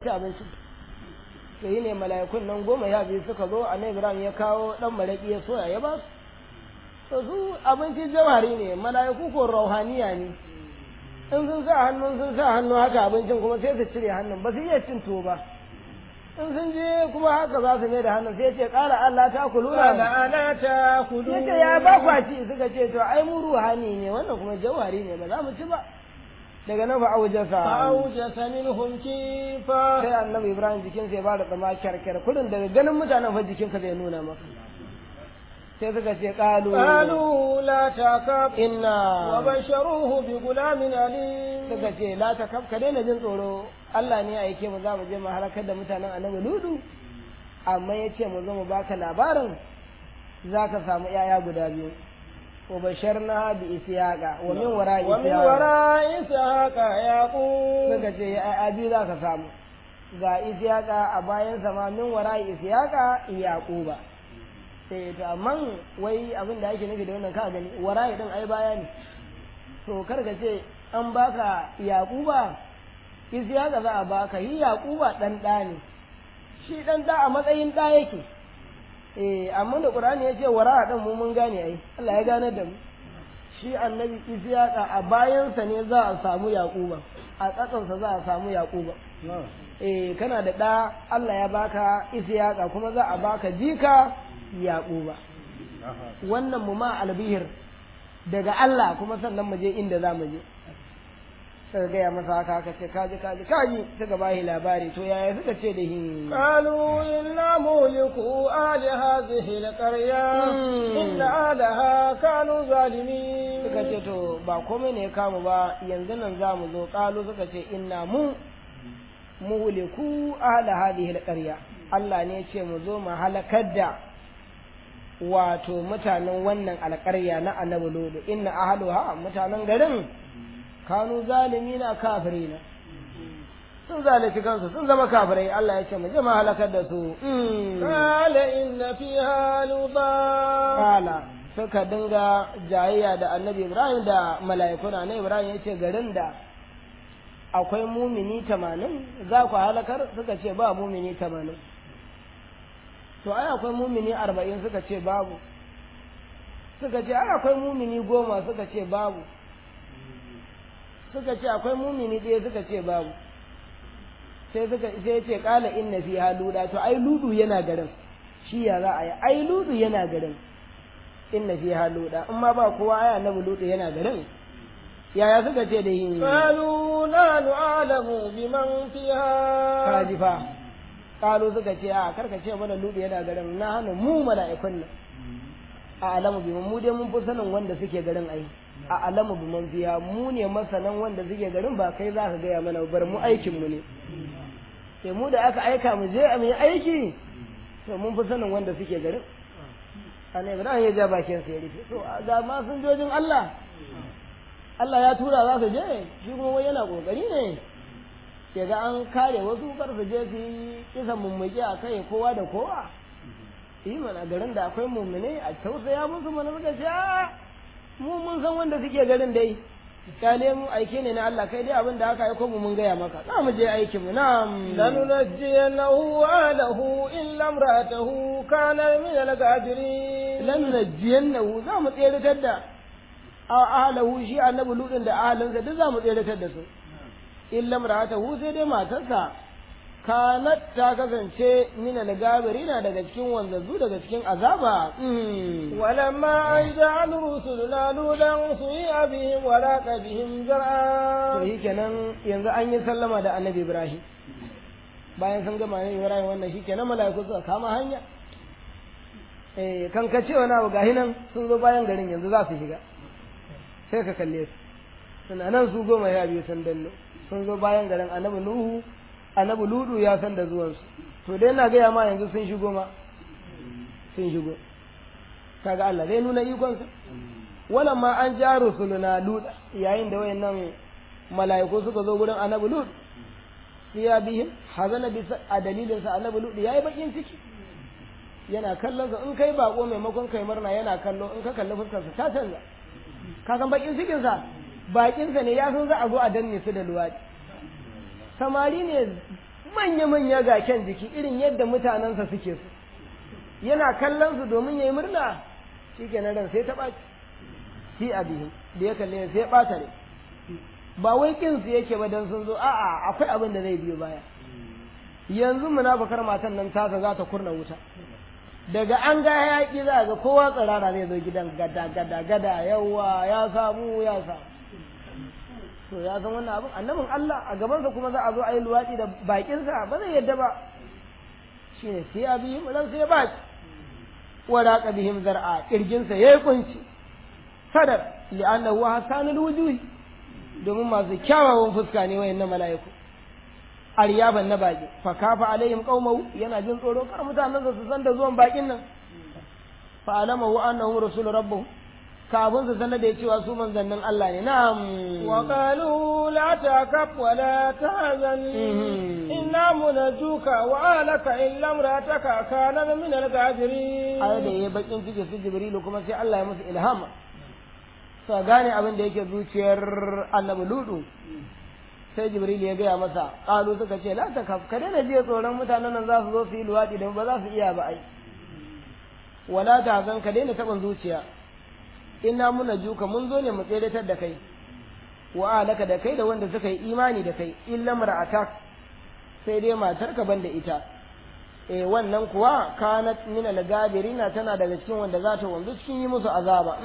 ci abinci to yi ne mala'ikun nan goma ya biyu suka zo a ibrahim ya kawo dan maraƙi ya soya ya ba su to su abinci jawhari ne mala'iku ko rauhaniya ne in sun sa hannun sun sa hannu haka abincin kuma sai su cire hannun ba su iya cin tuwo ba in sun je kuma haka za su mai da hannun sai ce ƙara Allah ta kuluna قال ألا تأكلون yace ya ba kwaci suka ce to ai mu ruhani ne wannan kuma jawhari ne ba za mu ci ba daga nan fa aujasa فأوجس منهم كيفا sai annabi ibrahim jikin sai ba da tsama kyarkyar kudin daga ganin mutanen fa jikin ka zai nuna maka sai suka ce qalu قالوا لا تخف inna وبشروه بغلام أليم suka ce la ta kaf ka daina jin tsoro Allah ne ya aike mu za mu je mu halakar da mutanen annabi ludu amma ya ce mu zo mu baka labarin za ka samu yaya guda biyu wa basharna bi isyaqa wa min wara ومن isyaqa وراء إسحاق يعقوب suka ce yaya biyu za ka samu ga isyaqa a bayan sama min wara isyaqa yaquba sai to amma wai abin da ake nufi da wannan ka gani wara din ai baya ne to kar ka ce an baka yaquba isyaqa za a baka yi yaquba dan da ne shi dan da a matsayin da yake eh amma da qur'ani ya ce wara din mu mun gane ai Allah ya gane da mu shi annabi isyaqa a bayansa ne za a samu yaquba a tsatsansa za a samu yaquba eh kana da ɗa Allah ya baka isyaqa kuma za a baka jika yaquba wannan mu ma albihir daga Allah kuma sannan mu je inda za mu je suka gaya masa haka haka ce kaji kaji kaji suka bashi labari to yaya suka ce da hin قالوا إنا مهلكوا أهل هذه القرية مم. إن أهلها كانوا ظالمين suka ce to ba komai ne ya kamu ba yanzu nan za mu zo kalu suka ce inna mu muhliku ahla hadhihi alqarya Allah ne ya ce mu zo mu halakar da wato mutanen wannan alƙarya na annabi lodo inna ahluha mutanen garin kanu zalimina kafirina sun zalunci kansu sun zama kafirai Allah ya ce mu je mu halakar da su Mm. قال إن فيها لوطا kala suka dinga jayayya da annabi ibrahim da mala'ikuna na ibrahim ya ce garin da akwai mumini tamanin za ku halakar suka ce ba mumini tamanin to ai akwai mumini arba'in suka ce babu suka ce ai akwai mumini goma suka ce babu suka ce akwai mumini ɗaya suka ce babu sai suka sai ya ce kala inna fi luda to ai ludu yana garin shi ya za a yi ai ludu yana garin inna fi luda in ma ba kowa ai annabi ludu yana garin yaya suka ce da yin قالوا نحن أعلم بمن فيها kaji fa kalu suka ce a karka ce mana ludu yana garin na hana mu mala'ikun nan a alamu bi mu dai mun fi sanin wanda suke garin ai a alamu bi man fiya mu ne masanan wanda suke garin ba kai za ka gaya mana bar mu aikin mu ne sai mu da aka aika mu je a mu yi aiki to mun fi sanin wanda suke garin ana ibrahim ya ja bakin sa ya rufe to ga ma sun jojin Allah Allah ya tura za su je shi kuma wai yana kokari ne ya ga an kare wasu kar su je su yi kisan mummuke a kai kowa da kowa yi mana garin da akwai mummune a tausaya musu mana muka ce a mu mun san wanda suke garin dai kyale mu aike ne na Allah kai dai abin da aka aiko mu mun gaya maka za mu je aikin mu na'am لننجينه وأهله إلا امرأته كان من الغابرين lan najiyannahu za mu tseratar da a ahlahu shi annabi ludin da ahalinsa duk za mu tseratar da su illa mar'atahu sai dai matarsa kanat ta kasance min al-gabirina daga cikin wanzazzu daga cikin azaba Mm. ولما أن جعل رسلنا لولا سيء بهم ولاق بهم to جرعا shi kenan yanzu an yi sallama da annabi ibrahim bayan sun gama annabi ibrahim wannan shi kenan mala'iku suka kama hanya eh kan ka ce wani abu gahi nan sun zo bayan garin yanzu za su shiga sai ka kalle su suna nan su goma ya biyu sun danno sun zo bayan garin annabi nuhu annabi ludu ya san da zuwansu to dai na gaya ma yanzu sun shigo ma sun shigo kaga Allah zai nuna ikonsa wannan ma an ja rusuluna lut yayin da wayannan mala'iku suka zo gurin annabi lut ya bihim hazana bi a dalilin sa annabi lut yayi bakin ciki yana kallon sa in kai bako maimakon kai murna yana kallo in ka kalli fuskar sa ta canza ka san bakin cikin sa bakin sa ne ya san za a zo a danne su da luwadi samari ne manya-manya ga kyan jiki irin yadda mutanensa suke su yana kallon su domin ya yi murna shi ke ran sai ta ɓaci shi a bihin da ya kalle sai ya ɓata ne ba wai kin su yake ba dan sun zo a'a akwai abin da zai biyo baya yanzu munafakar matan nan tasa za ta kurna wuta daga an ga yaƙi za ga kowa tsirara zai zo gidan gada gada gada yawa ya samu ya samu to ya san wannan abin annabin Allah a gabansa kuma za a zo a yi luwaɗi da bakinsa ba zai yadda ba shi ne sai a bihim ran sai ba wara ka bihim zar'a kirginsa yayi kunci sadar li'annahu hasanul wujuhi domin masu kyawawan fuska ne wayannan mala'iku aryaban na baki fa kafa alaihim qaumahu yana jin tsoro kar mutanen su san da zuwan bakin nan fa alamahu annahu rasul rabbuh kafin su sanar da cewa su manzannin Allah ne na'am wa qalu la takaf wa la tahzan inna munajjuka wa alaka illa imrataka kana min al-ghafirin ai da yayi bakin ciki su jibrilu kuma sai Allah ya musu ilhama sa gane abin da yake zuciyar annabi ludu sai jibril ya gaya masa qalu suka ce la takaf ka daina jiya tsoron mutanen nan za su zo su yi luwadi da ba za su iya ba ai wala tahzan ka daina taban zuciya inna muna juka mun zo ne mu tseratar da kai wa alaka da kai da wanda suka yi imani da kai illa mar'atak sai dai matarka banda ita eh wannan kuwa kanat min al-gabirina tana daga cikin wanda za ta wanzu cikin yi musu azaba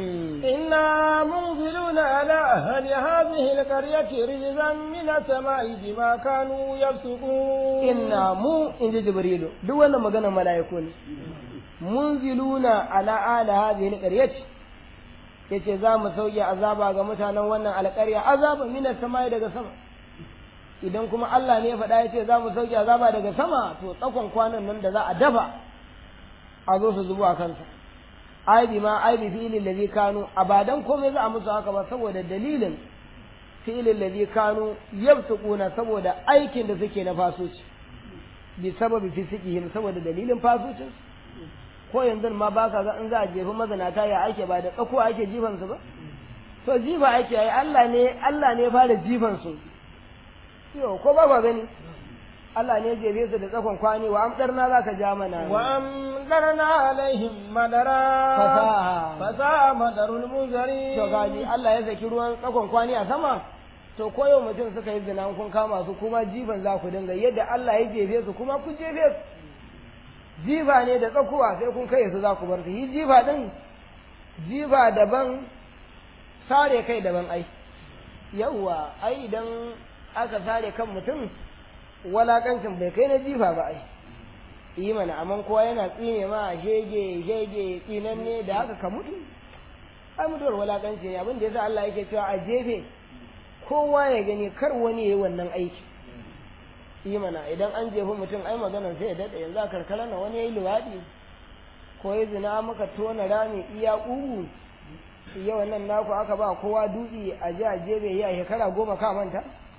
inna munziluna ala ahli hadhihi al-qaryati rijzan min as-sama'i bima kanu yafsukun inna mu inji jibrilu duk wannan magana mala'iku ne munziluna ala ahli hadhihi al-qaryati yace za mu sauke azaba ga mutanen wannan alƙarya azaba mina sama daga sama idan kuma Allah ne ya faɗa yace za mu sauke azaba daga sama to tsakon kwanan nan da za a dafa a zo su zubo a kansa aibi ma aibi fi'ilin ladhi kanu abadan komai za a musu haka ba saboda dalilin fi'ilin ladhi kanu yabsuquna saboda aikin da suke na fasuci bi sababi fisikihim saboda dalilin fasucin ko yanzu ma ba ka ga in za a jefi mazanata ya ake ba da tsako ake jifan su ba to jifa ake yi Allah ne Allah ne fara jifan su yo ko ba ba gani Allah ne jefe su da tsakon kwani wa amdarna za ka ja mana wa amdarna alaihim madara fasaha fasaha madarul munzari to gaji Allah ya saki ruwan tsakon kwani a sama to ko yau mutum suka yi zina kun kama su kuma jifan za ku dinga yadda Allah ya jefe su kuma ku jefe su jifa ne da tsakuwa sai kun kai su za ku bar su yi jifa din jifa daban sare kai daban ai yawwa ai idan aka sare kan mutum walakancin bai kai na jifa ba ai yi mana amma kowa yana tsine ma shege shege tsinan ne da haka ka mutu ai mutuwar walakanci ne abin da yasa Allah yake cewa a jefe kowa ya gani kar wani yayi wannan aiki yi mana idan an jefi mutum ai maganar sai ya daɗe yanzu a karkara na wani ya yi luwaɗi ko ya zina maka tona rami iya ƙugu yau nan naku aka ba kowa dutse a ji a jebe yi a shekara goma ka manta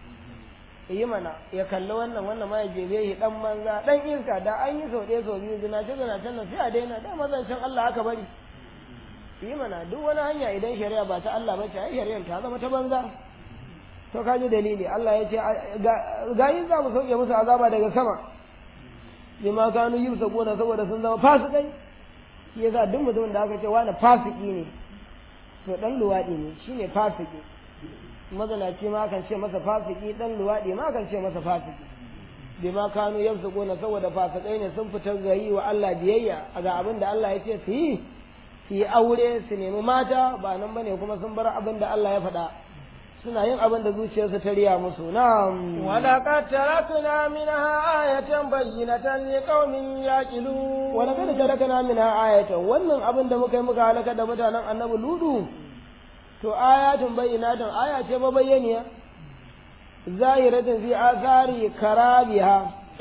yi mana ya kalli wannan wannan ma ya jebe shi dan manza dan iska da an yi sau ɗaya sau biyu zina ce zina can nan sai a daina da mazancin Allah aka bari yi mana duk wani hanya idan shari'a ba ta Allah ba ce ai shari'ar ta zama ta banza to ka ji dalili Allah ya ce ga yin za mu sauke musu azaba daga sama bima kanu yusa gona saboda sun zama fasikai shi yasa duk mutumin da aka ce wani fasiki ne to dan luwadi ne shine fasiki mazanaci ma kan ce masa fasiki dan luwadi ma kan ce masa fasiki bima kanu yusa gona saboda fasikai ne sun fitar ga yi wa Allah biyayya ga abin da Allah ya ce su yi su yi aure su nemi mata ba nan bane kuma sun bar abin da Allah ya faɗa suna yin abin da zuciyarsu ta riya musu na'am ولقد تركنا منها آية بينة لقوم يعقلون wala kada tarakana minha ayatan wannan abin da muka yi muka halaka da mutanen annabi ludu to ayatun bayyinatun aya ce ba bayyaniya zahiratun fi athari karabiha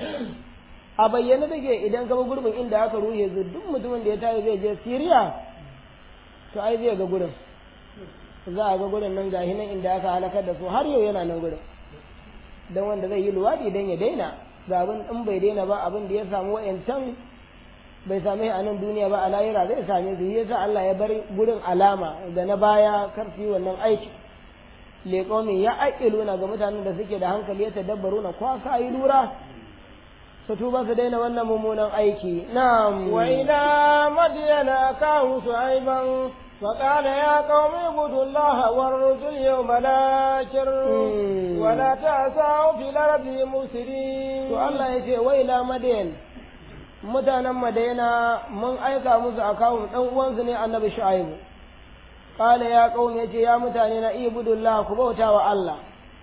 a bayyane take idan ka bi gurbin inda aka ruhe zu duk mutumin da ya tayi zai je Syria to ai zai ga gurin za a ga gurin nan gahi nan inda aka halakar da su har yau yana nan gurin dan wanda zai yi luwadi dan ya daina ga abin in bai daina ba abin da ya samu wayancan bai same a nan duniya ba a lahira zai same su yasa Allah ya bar gurin alama da na baya kar su yi wannan aiki leƙomin ya aƙiluna ga mutanen da suke da hankali ya tadabbaru na kwa sa yi lura su tuba su daina wannan mummunan aiki na'am وإلى مدين أخاهم شعيبا فقال يا قوم اعبدوا الله وارجوا اليوم الآخر مم. ولا تعثوا في الأرض مفسدين to Allah ya ce wai la madayan mutanen madaina mun aika musu akawun dan uwansu ne annabi shu'aibu qala ya qaumi yace ya mutane na ibudullah ku bauta wa Allah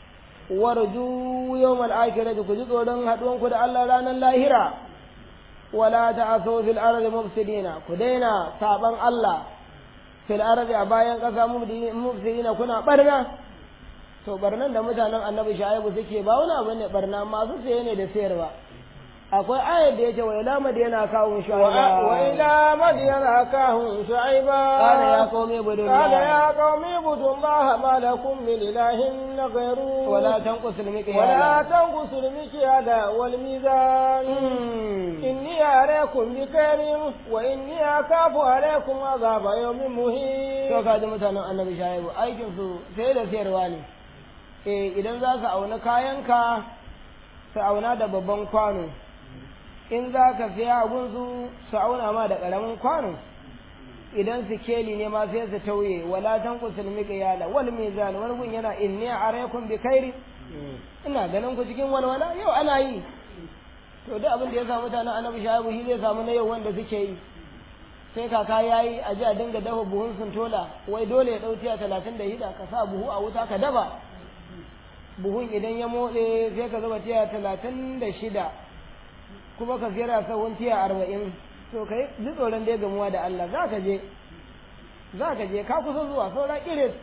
warju yawmal akhirati ku ji tsoron haduwan ku da Allah ranar lahira wala ta'asu fil ardi mufsidina ku daina saban Allah fil ardi a bayan kasa mufsidina kuna barna to barnan da mutanen annabi shu'aibu suke ba wani abu ne barna masu saye ne da sayarwa akwai ayar da yake wa ila madina kawun shu'aiba وإلى مدين أخاهم شعيبا قال يا قوم اعبدوا قال الله يا قوم اعبدوا الله ما لكم من إله غيره ولا تنقصوا المكيال ولا تنقصوا المكيال والميزان إني أريكم بخير وإني أخاف عليكم عذاب يوم to مهين ka ji mutanen annabi shaibu aikin su sai da sayarwa ne eh idan za su auna kayanka su auna da babban kwano in za ka siya abun su su auna ma da karamin kwano idan su keli ne ma sai su tauye wala tanqusul miqyala wal mizan wani gun yana inni araykum bi khairi ina ganin ku cikin walwala yau ana yi to duk abin da ya samu mutanen annabi shaibu shi zai samu na yau wanda suke yi sai kaka ya yi a ji a dinga dafa buhun suntola wai dole ya ɗau tiya talatin da hida ka sa buhu a wuta ka dafa buhun idan ya motse sai ka zuba tiya talatin da shida kuma ka siyar a sauran tiya arba'in to ka yi ji tsoron dai gamuwa da Allah za ka je za ka je ka kusa zuwa saura iris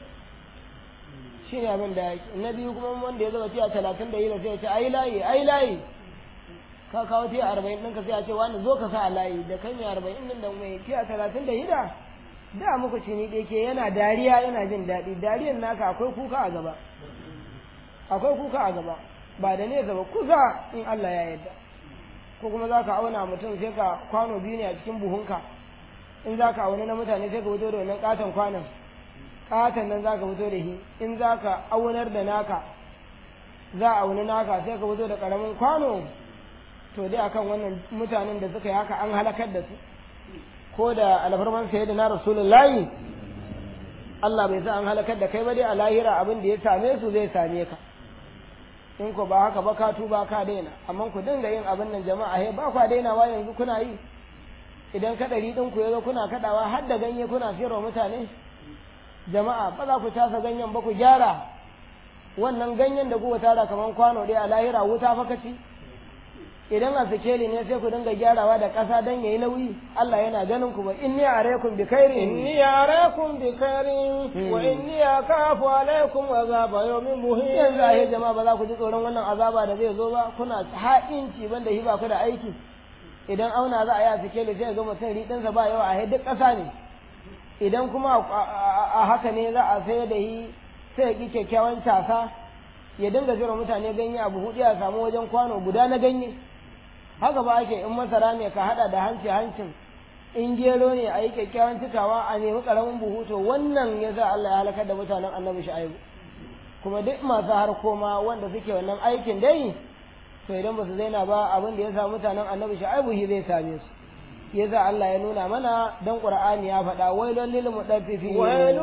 shi ne abin da yake na biyu kuma wanda ya zuba tiya talatin da hida sai ya ce ai layi ai layi ka kawo tiya arba'in ɗinka sai a ce wani zo ka sa a layi da kan ya arba'in ɗin da mai tiya talatin da hida da muku cini ɗaya ke yana dariya yana jin daɗi dariyan naka akwai kuka a gaba akwai kuka a gaba ba da nesa ba kusa in Allah ya yarda ko kuma za ka auna mutum sai ka kwano biyu ne a cikin buhunka in za ka auna na mutane sai ka fito da wannan katon kwanon katon nan za ka fito da shi in za ka aunar da naka za a auni naka sai ka fito da ƙaramin kwano to dai akan wannan mutanen da suka yi haka an halakar da su ko da alfarman sai da na rasulullahi Allah bai sa an halakar da kai ba dai a lahira abin da ya same su zai same ka in ko ba haka ba ka tuba ka daina amma ku dinga yin abin nan jama'a he ba kwa dainawa yanzu kuna yi idan kadari din ku yazo kuna kadawa har da ganye kuna siyarwa mutane jama'a ba za ku tasa ganyen ba ku gyara wannan ganyen da kuka tara kaman kwano ɗaya a lahira wuta fa kaci idan a sikeli ne sai ku dinga gyarawa da ƙasa don yayi nauyi Allah yana ganin ku ba inni alaykum bi khairin إني أريكم بخير وإني أخاف عليكم عذاب يوم yanzu a مهين jama'a ba za ku ji tsoron wannan azaba da zai zo ba kuna ha'inci banda hi ba ku da aiki idan auna za a yi a sikeli sai ga mutum riɗinsa ba yawa a duk ƙasa ne idan kuma a haka ne za a sayar da hi sai ya ƙi kyakkyawan casa ya dinga zira mutane ganye abu hudu ya samu wajen kwano guda na ganye haka ba ake in masara ne ka hada da hanci hancin in gero ne a yi kyakkyawan cikawa a nemi karamin buhu to wannan ya sa Allah ya halakar da mutanen annabi shu'aibu kuma duk masu har koma wanda suke wannan aikin dai to idan ba su zaina ba abin da ya sa mutanen annabi shu'aibu shi zai same su yasa Allah ya nuna mana dan Qur'ani ya faɗa wailul lil mudaffifin ويل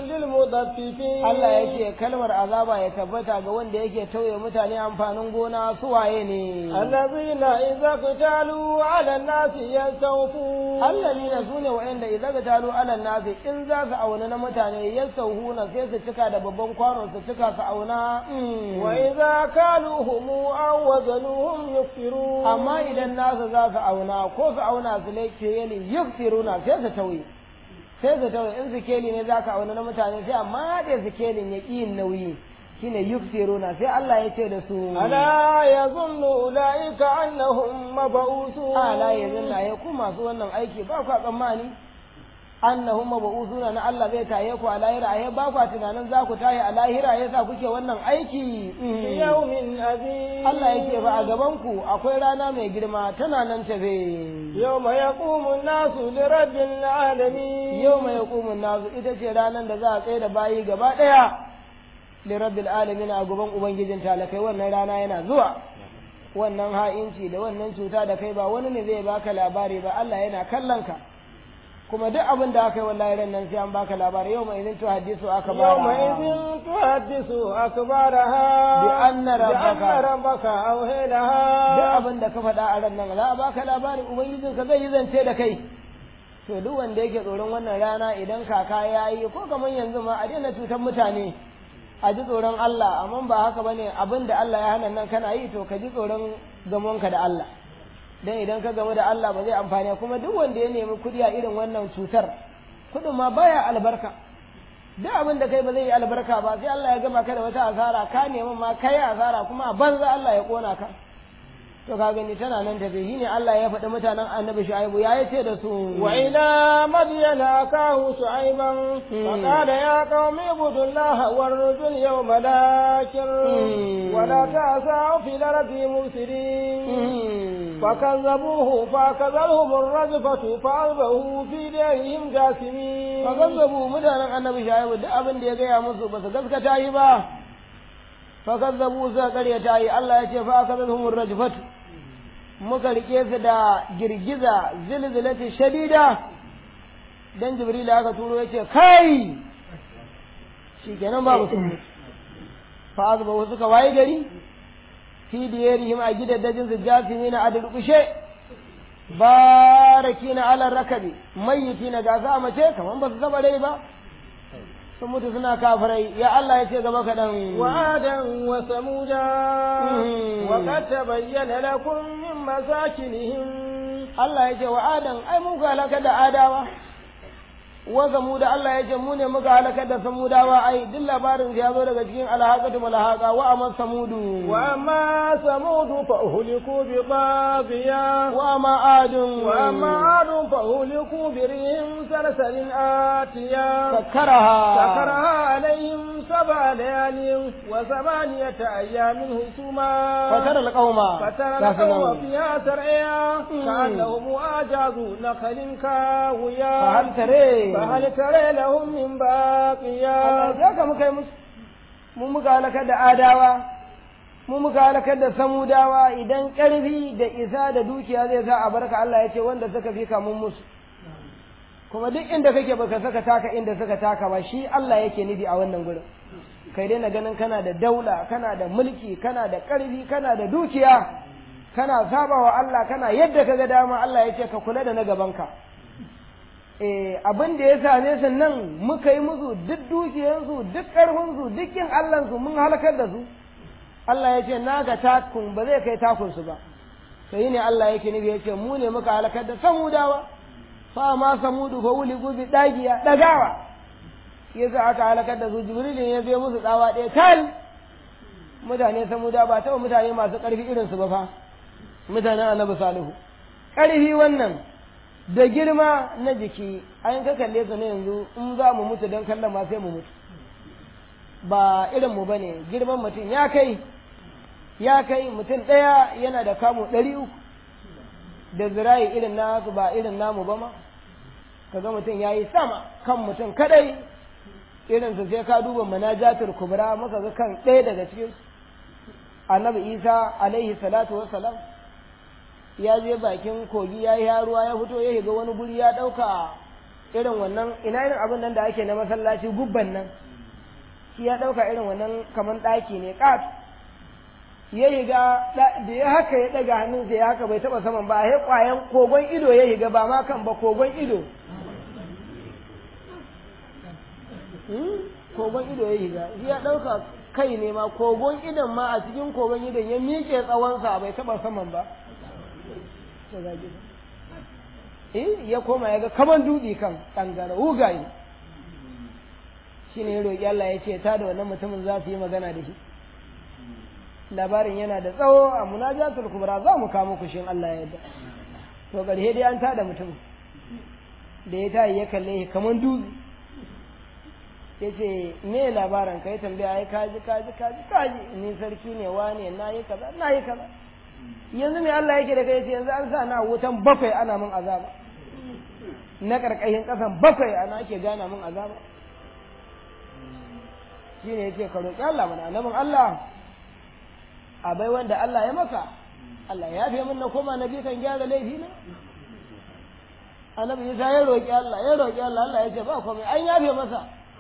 للمطففين Allah ya ce kalmar azaba ya tabbata ga wanda yake tauye mutane amfanin gona su waye ne الذين إذا اقتالوا على الناس يستوفون Allah ne na sune wa'anda idan ga talo alal nasi in za su auna na mutane ya sauhuna sai su cika da babban kwano su cika su auna mm. وإذا كالوهم أو وزنوهم يكفرون amma idan nasu za su auna ko su auna su lake yali yufsiruna sai su tauye sai su tauye in sikeli ne za ka auna na mutane sai amma da sikelin ya ƙi yin nauyi shine yufsiruna sai Allah ya ce da su ألا يظن أولئك أنهم مبعوثون ala yanzu na ya ku masu wannan aiki ba ku tsammani annahum mabusuna na Allah zai taye ku a lahira ai ba ku tunanin za ku taye a lahira yasa kuke wannan aiki في يوم عظيم Allah yake ba a gaban ku akwai rana mai girma tana nan tafe يوم يقوم الناس لرب العالمين yau mai hukumun nazu ita ce ranar da za a tsaye da bayi gaba ɗaya li rabbil alamin a gaban ubangijin talakai wannan rana yana zuwa wannan ha'inci da wannan cuta da kai ba wani ne zai baka labari ba Allah yana kallon ka kuma duk abin da aka yi wallahi ran nan sai an baka labari yau mai idin to hadisu aka bara يوم إذ تحدث أكبارها بأن ربك- بأن ربك أوهي duk لها abin da ka faɗa a ran nan za a baka labari ubangijin ka zai yi zance da kai to duk wanda yake tsoron wannan rana idan kaka ya yi ko kamar yanzu ma a daina cutar mutane a ji tsoron Allah amma ba haka bane abin da Allah ya hana nan kana yi to ka ji tsoron gamonka da Allah dan idan ka gamu da Allah ba zai amfani kuma duk wanda ya nemi kuɗi a irin wannan cutar kuɗin ma baya albarka duk abin da kai ba zai yi albarka ba sai Allah ya gama ka da wata asara ka nemi ma kai asara kuma a banza Allah ya kona ka to ka gani tana nan tafi shi ne Allah ya faɗi mutanen annabi Shu'aibu ya yace da su وإلى مدين أخاه شعيبا فقال يا قوم اعبدوا الله وارجوا اليوم الآخر ولا تعثوا في الأرض مفسدين فكذبوه فأخذتهم الرجفة فأصبحوا في ديرهم جاثمين fakazzabu mutanen annabi Shu'aibu duk abin da ya gaya musu ba su gaskata yi ba fakazzabu suka karyata yi Allah ya ce fa akazatuhum rajfatu muka rike su da girgiza zilzilati shadida dan Jibril aka turo yace kai shikenan babu sun mutu fa azbahu suka waye gari fi diyarihim a gidaddajin su jasimina a durkushe barakina ala rakabi mayyitina ga za mace kaman ba su saba rai ba sun mutu suna kafirai ya Allah ya ce gaba kaɗan وعادا وثمودا مم. وقد تبين لكم من مساكنهم Allah ya ce wa Adam ai mun ka halakar da Adawa wa Samuda Allah ya ce mu ne muka halakar da Samudawa ai duk labarin ya zo daga cikin alhaqatu malhaqa wa amma Samudu وأما ثمود فأهلكوا بطاغية wa amma Adun وأما عاد فأهلكوا بريح سلسل آتية sakkaraha سكرها عليهم سبع ليال وثمانية أيام حسوما fatara alqauma فترى ga su القوم nan. فيها سرعيا كأنهم أعجاز نخل كاوية fa hal tare فهل ترى لهم من باقية Allah ya ka muka yi musu mu muka halakar da Adawa mu muka halakar da Samudawa idan ƙarfi da isa da dukiya zai sa a barka Allah ya ce wanda suka fi kamun musu kuma duk inda kake baka saka taka inda suka taka ba shi Allah yake nufi a wannan gurin kai dai na ganin kana da daula kana da mulki kana da ƙarfi kana da dukiya kana saba wa Allah kana yadda ka ga dama Allah ya ce ka kula da na gabanka eh abin da ya same su nan muka yi musu duk dukiyarsu duk ƙarfinsu duk yin Allahnsu mun halakar da su Allah ya ce na ga takun ba zai kai takunsu ba sai ne Allah yake nufi ya ce mu ne muka halakar da samudawa fa ma samudu fa wuli gubi dagiya dagawa yasa aka halakar da su jibril ya zo musu tsawa ɗaya tal mutane samuda ba taɓa mutane masu ƙarfi irin su ba fa mutanen annabi salihu ƙarfi wannan da girma na jiki an ka kalle su ne yanzu in za mu mutu don kallon ma sai mu mutu ba irin mu bane girman mutum ya kai ya kai mutum ɗaya yana da kamu ɗari uku da zirayi irin nasu ba irin namu ba ma kaga mutum ya yi sama kan mutum kadai irin su sai ka duba manajatul kubra muka ga kan ɗaya daga cikin annabi isa alaihi salatu wassalam ya je bakin kogi ya yi ruwa ya fito ya shiga wani guri ya ɗauka irin wannan ina irin abin nan da ake na masallaci gubban nan shi ya ɗauka irin wannan kamar ɗaki ne ƙat ya higa da ya haka ya ɗaga hannunsa ya haka bai taɓa saman ba ya ƙwayan kogon ido ya higa ba ma kan ba kogon ido kogon ido ya higa shi ya ɗauka kai ne ma kogon idon ma a cikin kogon idon ya miƙe tsawonsa bai taɓa saman ba eh ya koma ya ga kaman dutse kan ƙangara hugaye shi ne ya roƙi Allah ya ce ta da wannan mutumin za su yi magana da shi labarin yana da tsawo a munajatul kubra za mu kamo kushin Allah ya yarda to ƙarshe dai an tada mutum da ya tayi ya kalle shi kaman dutse ya ce me labarin ka ya tambaya ai kaji kaji kaji kaji ni sarki ne wane na yi kaza na yi kaza yanzu me Allah yake da kai ce yanzu an sa na wutan bakwai ana min azaba na karkashin kasan bakwai ana ake gana min azaba shine yace ka roki Allah mana annabin Allah a bai wanda Allah ya maka Allah ya fi min na koma na bi kan gyara laifi na annabi Isa ya roƙi Allah ya roƙi Allah Allah ya ce ba komai an yafe masa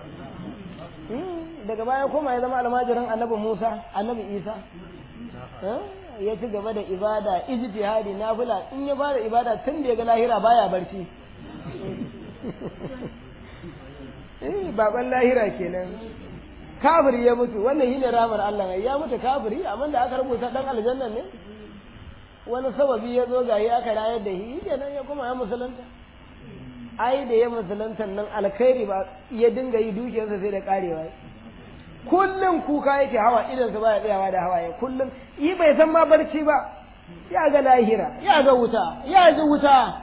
daga baya koma ya zama almajirin annabi Musa annabi Isa ya ci gaba da ibada ijtihadi nafila in ya bada ibada tun da ya ga lahira baya barci eh baban lahira kenan kafiri ya mutu wannan shine ramar Allah ne ya mutu kafiri amma da aka rubuta dan aljanna ne wani sababi ya zo gayi aka rayar da shi kenan ya kuma ya musulunta ai da ya musulunta nan alkhairi ba ya dinga yi dukiyarsa sai da karewa kullum kuka yake hawa idan sa baya tsayawa da hawaye kullum yi bai san ma barci ba ya ga lahira ya ga wuta ya ji wuta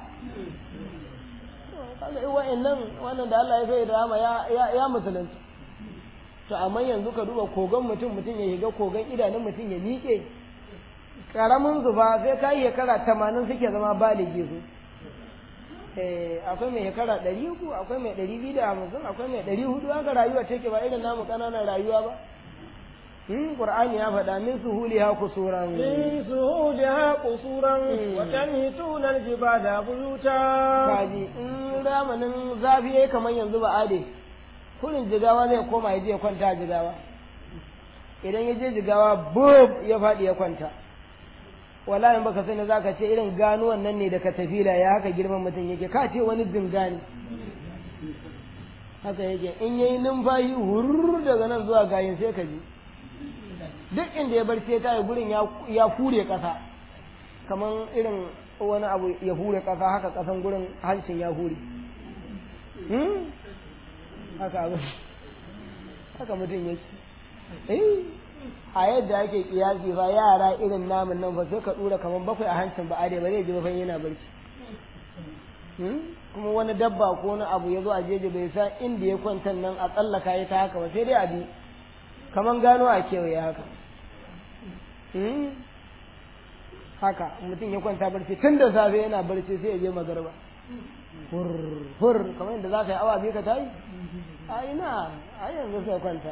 kaga wa'annan wannan da Allah ya sai da rama ya ya musulunci to amma yanzu ka duba kogon mutum mutum ya shiga kogon idanun mutum ya miƙe karamin zuba sai ka yi shekara tamanin suke zama baligi su akwai mai shekara ɗari uku akwai mai ɗari biyu da hamsin akwai mai ɗari hudu haka rayuwa take ba irin namu ƙananan rayuwa ba Qur'ani ya faɗa min suhuliha kusuran min suhuliha kusuran wa tanhituna aljibala buyuta kaji in zamanin zafi yayi kamar yanzu ba ade kurin jigawa zai koma ya je kwanta a jigawa idan ya je jigawa bub ya faɗi ya kwanta wallahi baka sani zaka ce irin ganuwan nan ne da ka tafila ya haka girman mutum yake ka ce wani zingani haka yake in yayi numfashi hurr daga nan zuwa gayin sai ka ji duk inda ya bar sai ta gurin ya hure kasa kaman irin wani abu ya hure kasa haka kasan gurin hancin ya hure haka abu haka mutum yake eh a yadda ake kiyasi fa yara irin namun nan fa sai ka dura kaman bakwai a hancin ba are ba zai ji ba fa yana barci kuma wani dabba ko wani abu ya zo a jeje bai san inda ya kwanta nan a tsallaka ya ta haka ba sai dai a bi kaman gano a kewaye haka haka mutum ya kwanta barci tun da safe yana barci sai ya je magarba hur hur kamar yadda za ka yi awa biyu ka tayi a ina a yanzu sai kwanta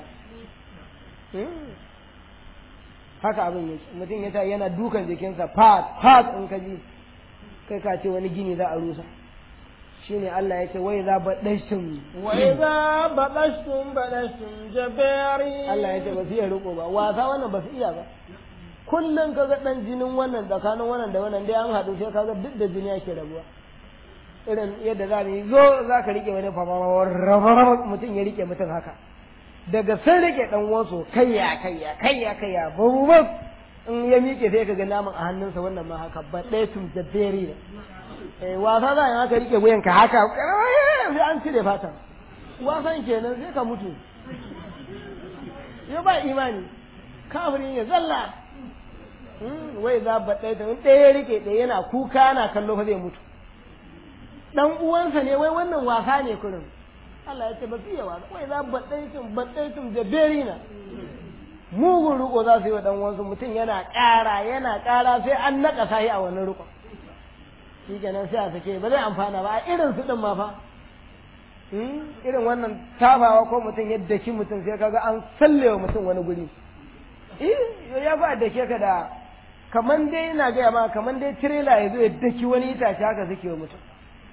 haka abin yake mutum ya ta yana dukan jikinsa fat fat in ka ji kai ka ce wani gini za a rusa shine Allah ya ce wai za baɗashtum wai za baɗashtum baɗashtum jabari Allah ya ce ba su iya riko ba wasa wannan ba su iya ba kullum ka ga ɗan jinin wannan tsakanin wannan da wannan dai an haɗu sai ka ga duk da jini yake rabuwa irin yadda za mu yi zo za ka riƙe wani famawar mutum ya riƙe mutum haka daga sun rike dan wasu kayya kayya kayya kayya babu ba in ya miƙe sai ka ga naman a hannunsa wannan ma haka ba ɗaya tun jabberi ne eh wasa za a haka rike wuyan ka haka sai an cire fatan wasan kenan sai ka mutu ya ba imani kafirin ya zalla wai za ba ɗaya tun ɗaya rike ɗaya yana kuka yana kallo fa zai mutu dan uwansa ne wai wannan wasa ne kurin Allah ya ce ba fiye wa wai za baɗaitum baɗaitum da berina mugun riko za su yi wa ɗan wansu mutum yana ƙara yana ƙara sai an naƙa sahi a wannan riko shi kenan sai a sake ba zai amfana ba a irin su ɗin ma fa irin wannan tafawa ko mutum ya daki mutum sai kaga an sallewa mutum wani guri eh ya ba dake ka da kaman dai ina gaya ma kaman dai tirela ya zo ya daki wani itace haka suke wa mutum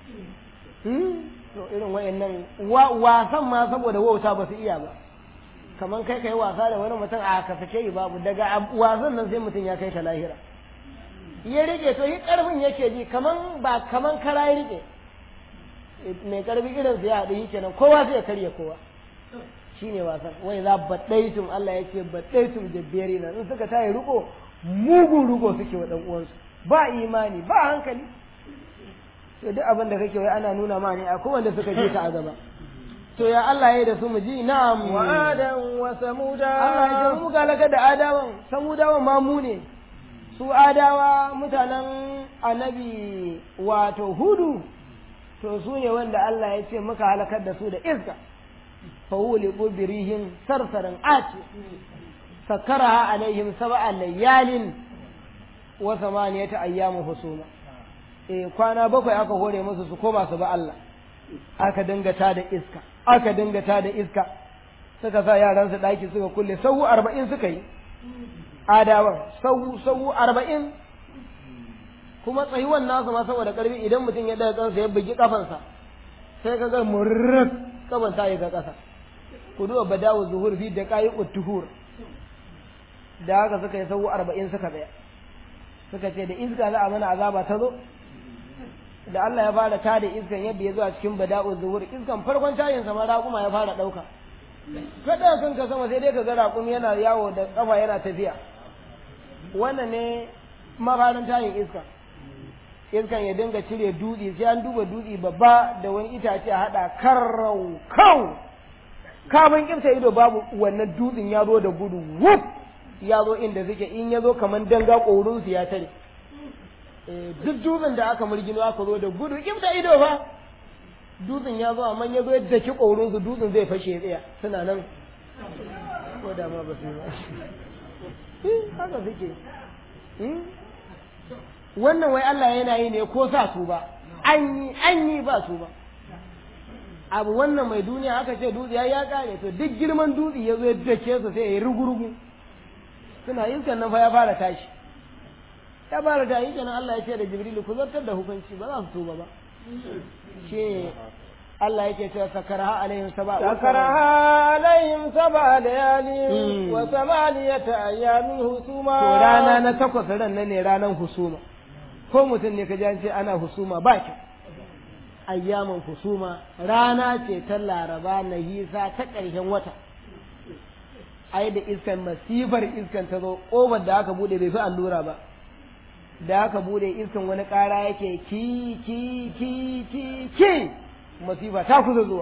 to irin wayannan wasan ma saboda wauta ba su iya ba kaman kai kai wasa da wani mutum a ka sake yi babu daga wasan nan sai mutum ya kai ka lahira ya rike to yi karfin yake ji kaman ba kaman kara ya rike mai karfi irin su ya haɗu yi kenan kowa sai ya karya kowa shine wasan wai za baɗaitum Allah ya ce baɗaitum jabberi na in suka tayi riko mugun riko suke wa ɗan uwansu ba imani ba hankali to duk abin da kake wai ana nuna ma ne akwai wanda suka je ka a gaba to ya Allah ya da su mu ji na'am wa adam wa samuda Allah ya ce mu galaka da adawan samudawan ma mu ne su adawa mutanen annabi wato hudu to su ne wanda Allah ya ce muka halakar da su da iska fawuli birihin sarsarin ati sakaraha alaihim sab'a layalin wa samaniyata ayyamin husuma eh kwana bakwai aka hore musu su koma su ba Allah aka dinga ta da iska aka dinga ta da iska suka sa yaran su daki suka kulle sau arba'in suka yi adawan sau sau arba'in kuma tsayuwan nasu ma saboda karfi idan mutum ya daga kansa ya bugi kafansa sai ka ga murrak kaban ta yi ga kasa ku duba badawu zuhur fi da kayi uttuhur da haka suka yi sau arba'in suka tsaya suka ce da iska za a mana azaba ta zo da Allah ya fara tada iskan yadda ya zo a cikin bada'u zuhur iskan farkon tayin sama raƙuma ya fara ɗauka kada kanka sama sai dai ka ga raƙumi yana yawo da ƙafa yana tafiya wannan ne mafarin tayin iska iskan ya dinga cire dutse sai an duba dutse babba da wani itace a haɗa karrau kau kafin kimta ido babu wannan dutsen ya zo da gudu wuf ya zo inda suke in ya zo kamar danga ƙorinsu ya tare duk dutsen da aka murgino aka zo da gudu kimta ido fa dutsen ya zo amma ya zo yadda ki ƙorinsu dutsen zai fashe ya tsaya suna nan ko da ma ba su yi ba haka suke wannan wai Allah yana yi ne ko sa su ba an yi an yi ba su ba abu wannan mai duniya aka ce dutse ya ya kare to duk girman dutse ya zo ya dake su sai ya yi rugurugu suna iskan nan fa ya fara tashi ya fara tashi kenan Allah ya ce da Jibrilu ku zartar da hukunci ba za su tuba ba shi Allah yake cewa sakaraha alaihim sab'a sakaraha alaihim sab'a layali wa samaniyata ayyamin husuma to rana na takwas ran nan ne ranan husuma ko mutum ne ka ji an ce ana husuma ba ki ayyamin husuma rana ce ta laraba na hisa ta ƙarshen wata ai da iskan masifar iskan ta zo ƙofar da aka bude bai fi allura ba da aka bude iskan wani ƙara yake ki ki ki ki ki masifa ta kusa zuwa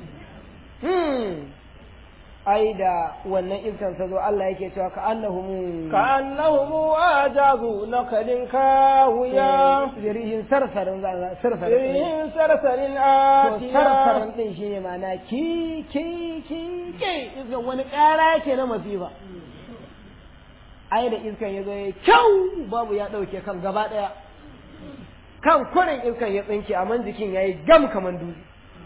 ai da wannan iskan ta zo Allah yake cewa ka annahum ka annahum ajazu nakalin kawiya zirihin sarsarin sarsarin zirihin sarsarin to atiya sarsarin din shine ma'ana ki ki ki ki iskan wani ƙara yake na masifa ai da iskan ya zo ya kyau babu ya ɗauke kan gaba ɗaya kan kurin iskan ya tsinke amma jikin ya yi gam kaman dutse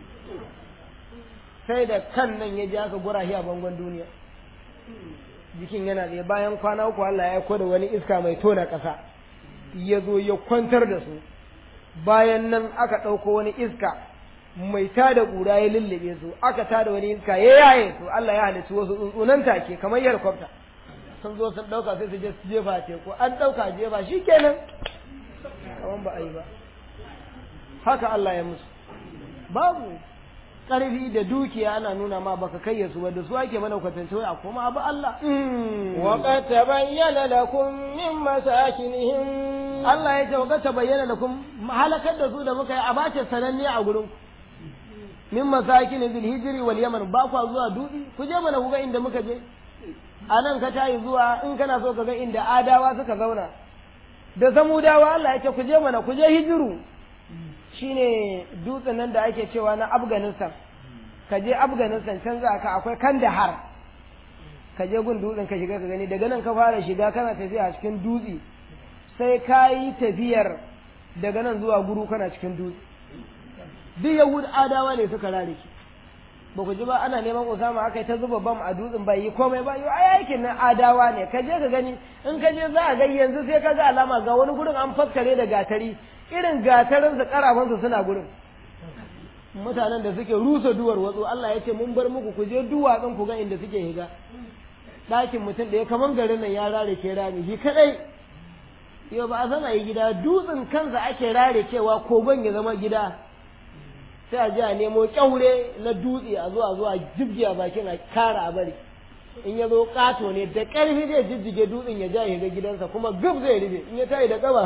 sai da kan nan ya ji aka gura shi a bangon duniya jikin yana tsaye bayan kwana uku Allah ya aiko da wani iska mai tona ƙasa ya zo ya kwantar da su bayan nan aka ɗauko wani iska mai tada ƙura ya lullube su aka tada wani iska ya yaye su Allah ya halitta wasu tsuntsunan take kamar yarkwafta sun zo sun ɗauka sai su je su jefa teku an ɗauka jefa shi kenan kaman ba a yi ba haka Allah ya musu babu ƙarfi da dukiya ana nuna ma baka kai su ba da su ake mana kwatance wai a koma abu Allah وقد تبين لكم من مساكنهم Allah ya ce wa ta bayyana da kun halakar da su da muka yi a bace sananne a gurin min masakin zil hijri wal yaman ba kwa zuwa dutse ku je mana ku ga inda muka je a nan ka tayi zuwa in kana so ka ga inda adawa suka zauna da samudawa Allah ya ce ku je mana ku je hijiru shine dutsen nan da ake cewa na Afghanistan ka je Afghanistan can za ka akwai Kandahar ka je gun dutsen ka shiga ka gani daga nan ka fara shiga kana tafiya a cikin dutse sai ka yi tafiyar daga nan zuwa guru kana cikin dutse duk yahud adawa ne suka rare ki ba ku ji ba ana neman Usama aka yi ta zuba bam a dutsen bai yi komai ba yau ai aikin nan adawa ne ka je ka gani in ka je za a ga yanzu sai ka ga alama ga wani gurin an faskare da gatari irin gatarin su karafan su suna gurin mutanen da suke rusa duwar watsu Allah ya ce mun bar muku ku je duwatsun ku ga inda suke higa ɗakin mutum da ya kaman garin nan ya rare ke rami shi kadai yau ba a san a yi gida dutsen kansa ake rare cewa kogon ya zama gida sai a ji a nemo kyaure na dutse a zuwa zuwa jibgi a bakin a kara a bari in ya zo kato ne da ƙarfi zai jijjige dutsen ya ja ya ga gidansa kuma gub zai rufe in ya tayi da kaba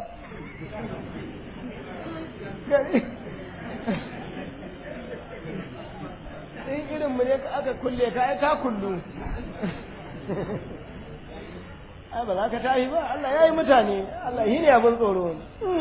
in irin mu ne aka kulle ka ai ka kullu ai ba za ka tashi ba Allah ya yi mutane Allah shi ne abin tsoro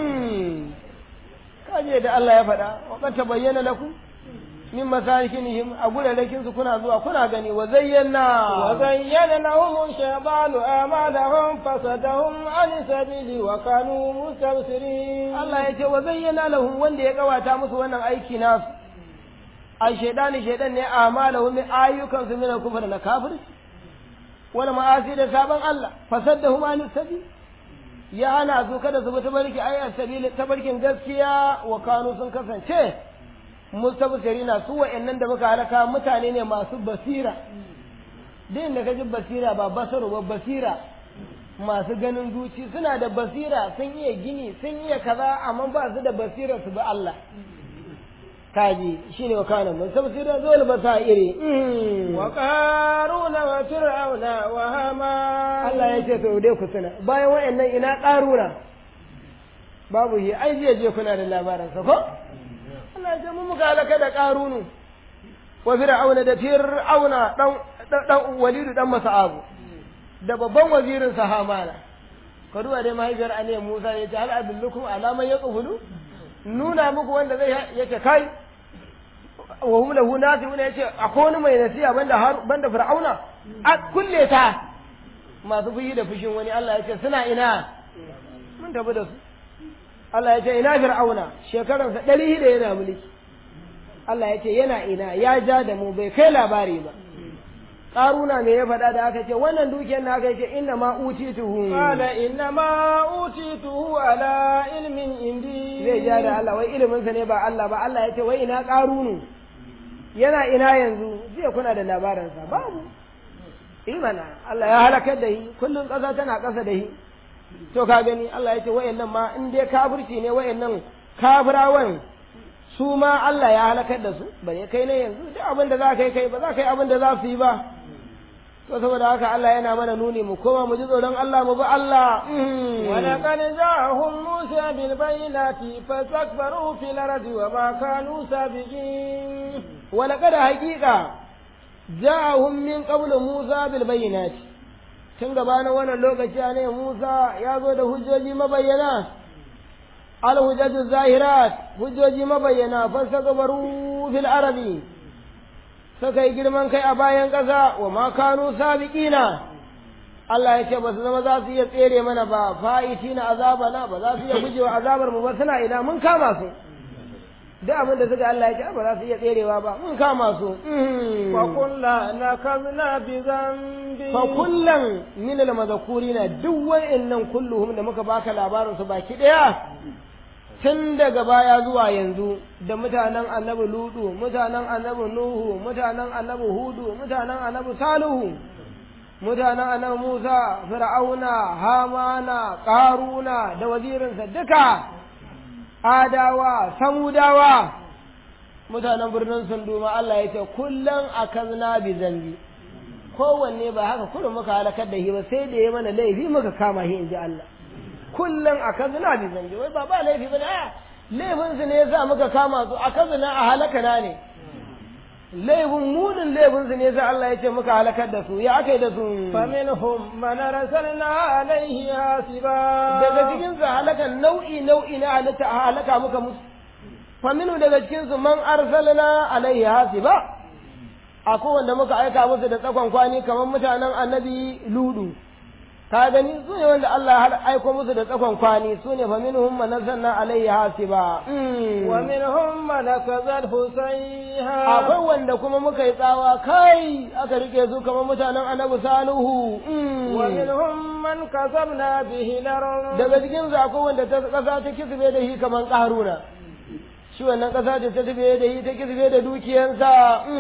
kaje da Allah ya faɗa wa qad tabayyana lakum min masakinihim a gurarakin su kuna zuwa kuna gani wa zayyana وزين لهم الشيطان أعمالهم فصدهم عن السبيل وكانوا مستبصرين Allah ya ce wa zayyana lahum wanda ya kawata musu wannan aiki nasu a shaidani shaidan ne amalahum min ayyukan su min kufr na kafir wal ma'asi da saban Allah fasaddahum an sabil ya hana su kada su bi tabarki ai sabili tabarkin gaskiya wa kanu sun kasance mustabsirina su wa'annan da muka halaka mutane ne masu basira din da kaji basira ba basaru ba basira masu ganin zuci suna da basira sun iya gini sun iya kaza amma ba su da basira su bi Allah kaji shine wa kana mustabsira zuwa basairi wa qaruna wa fir'auna wa hama Allah ya ce to dai ku tuna bayan wa'annan ina qaruna babu shi ai jiya je kuna da labarin sa ko Allah ya ce mu muka halaka da qarunu wa fir'auna da fir'auna dan dan walidu dan masa'abu da babban wazirin sa hamana ka duba dai mahaifiyar ane Musa ya ce hal adullukum ala man yaqulu nuna muku wanda zai yace kai wa hum lahu nasihuna yace akwai wani mai nasiha banda har banda fir'auna a kulle ta masu fushi da fushin wani Allah yace suna ina mun tafi da su Allah yace ina fir'auna shekaransa ɗari shida yana mulki Allah yace yana ina ya ja da mu bai kai labari ba ƙaruna me ya faɗa da aka ce wannan dukiyar na aka ce inna ma utituhu qala inna ma utituhu ala ilmin indi zai ja da Allah wai ilimin sa ne ba Allah ba Allah ya ce wai ina ƙarunu yana ina yanzu jiya kuna da labarin sa babu imana Allah ya halakar da shi kullum ƙasa tana ƙasa da shi to ka gani Allah ya ce wayannan ma in dai kafirci ne wayannan kafirawan su ma Allah ya halakar da su bare kai ne yanzu duk abin da za ka yi kai ba za ka yi abin da za su yi ba to saboda haka Allah yana mana nuni mu koma mu ji tsoron Allah mu bi Allah ولقد جاءهم موسى بالبينات فاستكبروا في الأرض وما كانوا سابقين ولقد حقيقة جاءهم من قبل موسى بالبينات tun gabanin wannan lokaci ne Musa ya zo da hujjoji mabayyana alhujjatu zahirat hujjoji mabayyana fasakabaru fil arabi suka yi girman kai a bayan ƙasa wa ma kanu sabiqina Allah ya ce ba su zama za su iya tsere mana ba fa'iti na azabana ba za su iya gujewa azabar mu ba suna ina mun kama su duk abin da suka Allah ya ce ba za su iya tserewa ba mun kama su fa kullu nakazna bi dhanbi fa kullan min al madhkurina duk wa'annan kulluhum da muka baka labarin su baki daya tun daga baya zuwa yanzu da mutanen annabi ludu mutanen annabi nuhu mutanen annabi hudu mutanen annabi salihu mutanen annabi musa fir'auna hamana karuna da wazirinsa duka adawa samudawa mutanen birnin sunduma Allah ya ce kullum akazna bi zambi kowanne ba haka kullum muka halakar da shi ba sai da ya mana laifi muka kama shi in ji Allah kullum a kazina bi zange wai ba ba laifi ba ne laifin su ne yasa muka kama su a kazina a halakana ne laifin munin laifin su ne yasa Allah ya ce muka halakar da su ya aka yi da su فمنهم من أرسلنا عليه حاسبا daga cikin su halakan nau'i nau'i na halitta a halaka muka musu faminu daga cikin su man arsalna alaihi hasiba akwai wanda muka aika musu da tsakon kwani kamar mutanen annabi ludu ka gani su ne wanda Allah ya aiko musu da tsakon kwani su ne fa minhum man nazzalna alayhi hasiba ومنهم من كذبه سيئا akwai wanda kuma muka yi tsawa kai aka rike su kamar mutanen annabi salihu ومنهم من كسبنا به الأرض daga cikin su akwai wanda ta kasa ta kisbe da shi kamar karuna shi wannan kasa ta ta tabe da shi ta kisbe da dukiyansa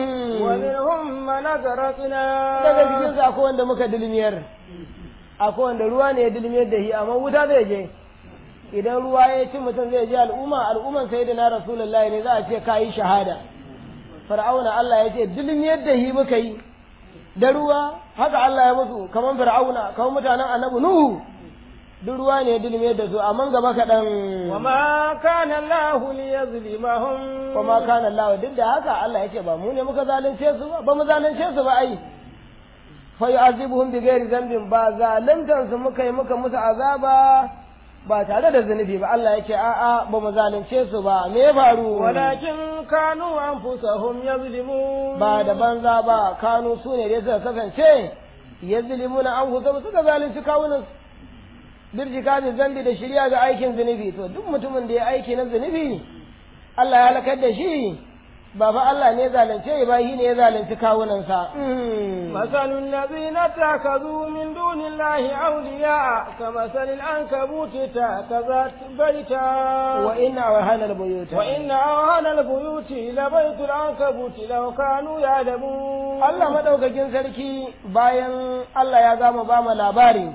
ومنهم من أغرقنا daga cikin su akwai wanda muka dilmiyar akwai wanda ruwa ne ya dilmiyar da shi amma wuta zai je idan ruwa ya ci mutum zai je al'umma al'umman sai da na rasulullahi ne za a ce ka yi shahada fir'auna Allah ya ce dilmiyar da shi muka yi da ruwa haka Allah ya musu kamar fir'auna kamar mutanen annabi nuhu duk ruwa ne ya dilmiyar da su amma gaba kaɗan وما كان الله ليظلمهم kuma kana Allah duk da haka Allah ya ce ba mu ne muka zalunce su ba ba mu zalunce su ba ai fa yu'azibuhum bi ghairi dhanbin ba zaluntan su muka yi muka musu azaba ba tare da zunubi ba Allah ya ce a'a ba mu zalunce su ba me ya faru ولكن كانوا أنفسهم يظلمون ba da banza ba kanu su ne dai suka kasance yazlimuna anfusahum suka zalunci kawunan birjika da zambi da shirya ga aikin zunubi to duk mutumin da ya aiki na zunubi Allah ya halakar da shi ba fa Allah ne zalunce ba shi ne ya zalunci kawunansa مثل الذين اتخذوا من دون الله أولياء كمثل العنكبوت اتخذت بيتا wa inna wa hanal buyuta وإن أوهن البيوت لبيت العنكبوت لو كانوا يعلمون Allah madaukakin sarki bayan Allah ya gama ba mu labari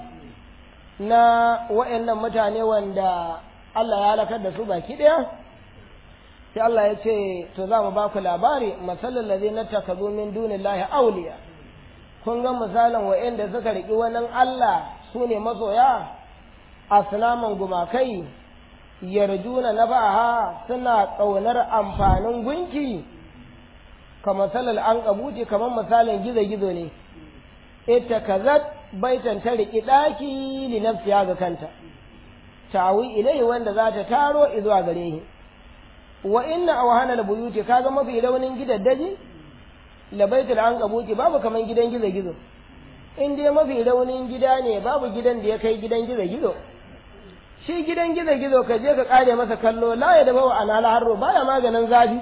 na wa'annan mutane wanda Allah ya halakar da su baki ɗaya sai Allah ya ce to za mu ba ku labari masalin da zai na takazu min dunillahi auliya kun ga misalin wa'anda suka riƙi wannan Allah su ne masoya asnaman gumakai yarjuna na baha suna ƙaunar amfanin gunki kamar salal an kabuti kamar misalin gizo-gizo ne ita kazat baitan ta riƙi ɗaki li nafsiya ga kanta tawi ilai wanda za ta taro izuwa gare shi wa inna awhanal buyuti kaga mafi raunin gidaddaji la baitul an kabuti babu kaman gidan gizo-gizo in dai mafi raunin gida ne babu gidan da ya kai gidan gizo-gizo shi gidan gizo-gizo ka je ka kare masa kallo la ya da bawa anala harro baya maganin zafi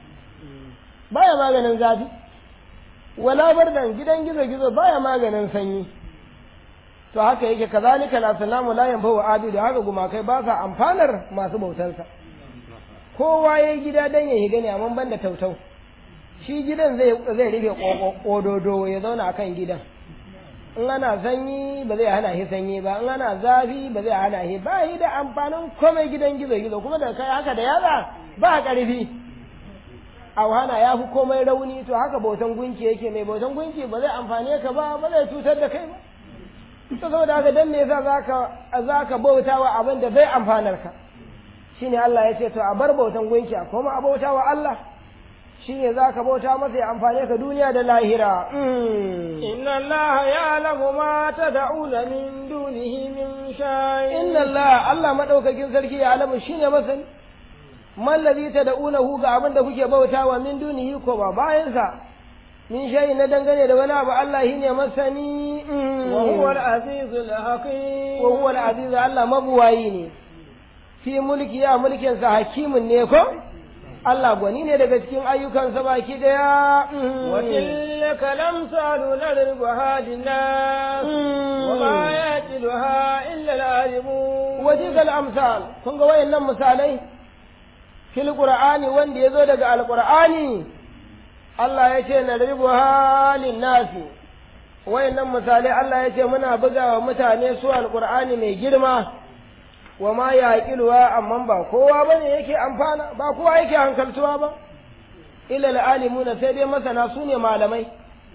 baya maganin zafi wala bardan gidan gizo-gizo baya maganin sanyi to haka yake kazalika la salamu la yanfa'u abidu haka gumakai ba sa amfanar masu bautansa kowa yayi gida dan ya higa ne amma ban da tautau shi gidan zai zai rufe kododo ya zauna akan gidan in ana sanyi ba zai hana shi sanyi ba in ana zafi ba zai hana shi ba yi da amfanin komai gidan gizo-gizo kuma da kai haka da yaza ba ƙarfi auhana ya fi komai rauni to haka bautan gunki yake mai bautan gunki ba zai amfane ka ba ba zai cutar da kai ba to saboda haka dan me yasa zaka zaka bauta wa abin da bai amfanar ka shine Allah ya ce to a bar bautan gunki a koma a bauta wa Allah shine zaka bauta masa ya amfane ka duniya da lahira إن الله يعلم ما تدعون من دونه من شيء inna Allah Allah madaukakin sarki ya alamu shine masani mallazi tad'unahu ga abin da kuke bautawa min dunihi ko ba bayansa min shay na dangane da wani abu Allah shine masani وهو العزيز الحكيم wa huwa al-aziz Allah mabuwayi ne fi mulki ya mulkin sa hakimin ne ko Allah gwani ne daga cikin ayyukansa baki daya وتلك الأمثال نضربها للناس وما يعقلها إلا العالمون وتلك الأمثال kun ga wayannan misalai fil qur'ani wanda yazo daga alqur'ani Allah ya ce na ribu halin nasi wayannan misalai Allah ya ce muna bugawa mutane su alqur'ani mai girma wa ma yaqiluwa amma ba kowa bane yake amfana ba kowa yake hankaltuwa ba ila alimuna sai dai masana su ne malamai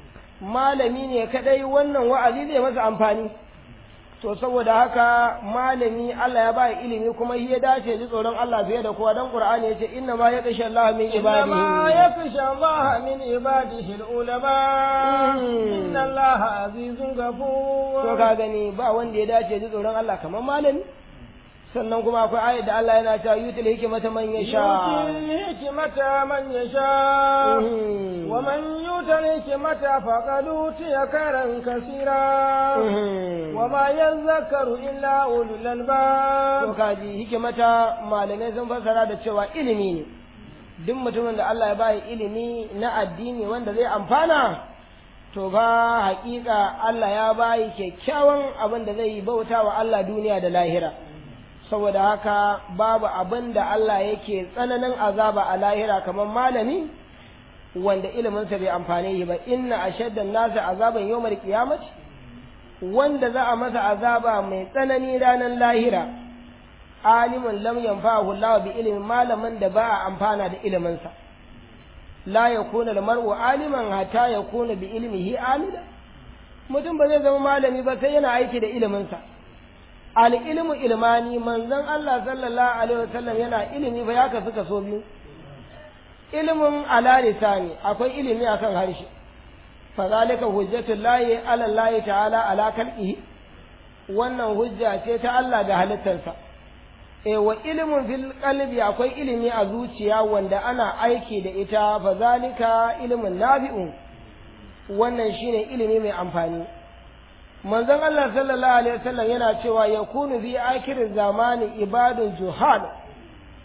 malami ne kadai wannan wa'azi zai masa amfani to saboda haka malami Allah ya ba ilimi kuma shi ya dace ji tsoron Allah fiye da kowa dan Qur'ani yace inna ma yaqsha Allah min إنما ibadihi يخشى الله من عباده العلماء إن الله عزيز to غفور ka gani ba wanda ya dace ji tsoron Allah kamar malami sannan kuma akwai ayat da Allah yana cewa yutil hikmata man yasha يؤتي الحكمة من يشاء Mhm. ومن يؤت الحكمة فقد أوتي خيرا كثيرا Mhm. وما يذكر إلا أولو to الألباب kaji hikimata malamai sun fassara da cewa ilimi ne duk mutumin da Allah ya bayi ilimi na addini wanda zai amfana to fa haƙiƙa Allah ya bayi kyakkyawan abin da zai yi bauta wa Allah duniya da lahira saboda haka babu abin da Allah yake tsananin azaba a lahira kamar malami wanda iliminsa bai amfane shi ba inna ashaddan nasi azaban yawmal qiyamati wanda za a masa azaba mai tsanani ranar lahira alimun lam yanfa'ahu Allah bi ilmin malamin da ba a amfana da iliminsa la yakuna al-mar'u aliman hatta yakuna bi ilmihi amila mutum ba zai zama malami ba sai yana aiki da iliminsa al-ilmu ilmani manzon Allah sallallahu alaihi wasallam yana ilimi fa ya kasu kaso biyu ilimin ala lisani akwai ilimi akan harshe fazalika hujjatul lahi ala Allah ta'ala ala khalqihi wannan hujja ce ta Allah ga halittarsa e wa ilimin fil qalbi akwai ilimi a zuciya wanda ana aiki da ita fazalika ilimin nafi'un wannan shine ilimi mai amfani manzon Allah sallallahu alaihi wasallam yana cewa yakunu fi akhir zamani ibadun juhal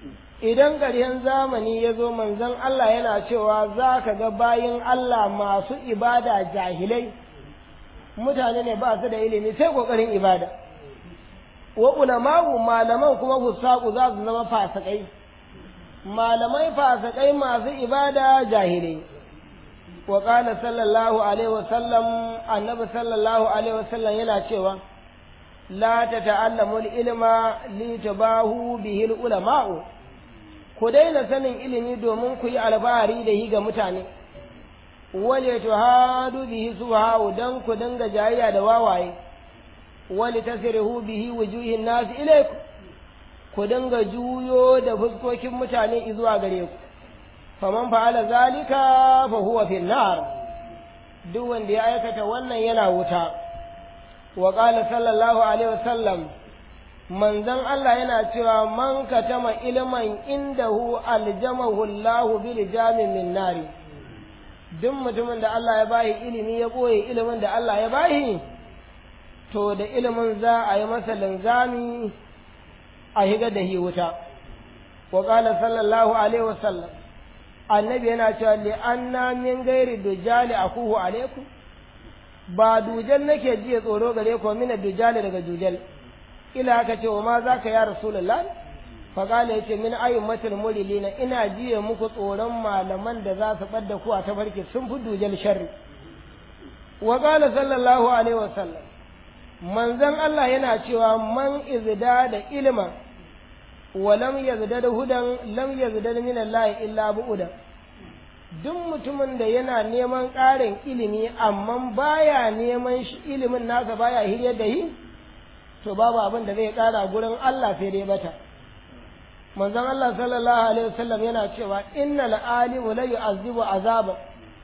idan ƙarshen zamani ya zo manzon Allah yana cewa za ka ga bayin Allah masu ibada jahilai mutane ne ba su da ilimi sai ƙoƙarin ibada wa ulama'u malaman kuma fusaku za su zama fasikai malamai fasikai masu ibada jahilai wa qala sallallahu alaihi wasallam annabi sallallahu alaihi wasallam yana cewa la tata'allamu al-ilma li tabahu bihi al-ulama'u ku daina sanin ilimi domin ku yi alfahari da yi ga mutane wale tuhadu bihi subha'u dan ku dinga jayayya da wawaye wali tasrihu bihi wujuhin nas ilaykum ku dinga juyo da fuskokin mutane zuwa gare ku faman fa'ala zalika fa huwa fi nar duk wanda ya aikata wannan yana wuta wa qala sallallahu alaihi wasallam manzon Allah yana cewa man katama ilman indahu aljamahu Allah bil jamin min nari duk mutumin da Allah ya bayi ilimi ya boye ilimin da Allah ya bayi to da ilimin za a yi masa linzami a higa da hi wuta wa qala sallallahu alaihi wasallam annabi yana cewa li anna min ghairi dujali akuhu alaikum ba dujal nake jiya tsoro gare ku mina dujali daga dujal ila aka ce wa ma za ka ya rasulullah faƙala ya ce min ayyumatul murilina ina jiya muku tsoron malaman da za su ɓadda ku a tafarki sun fi dujal sharri wa qala sallallahu alaihi wasallam manzon Allah yana cewa man izda da ilma wa lam yazda da hudan lam yazda min Allah illa bu'udan duk mutumin da yana neman ƙarin ilimi amma baya neman shi ilimin nasa baya hiryar da yi to babu abin da zai ƙara gurin Allah sai dai bata manzon Allah sallallahu alaihi wasallam yana cewa innal alimu la yu'azzibu azaba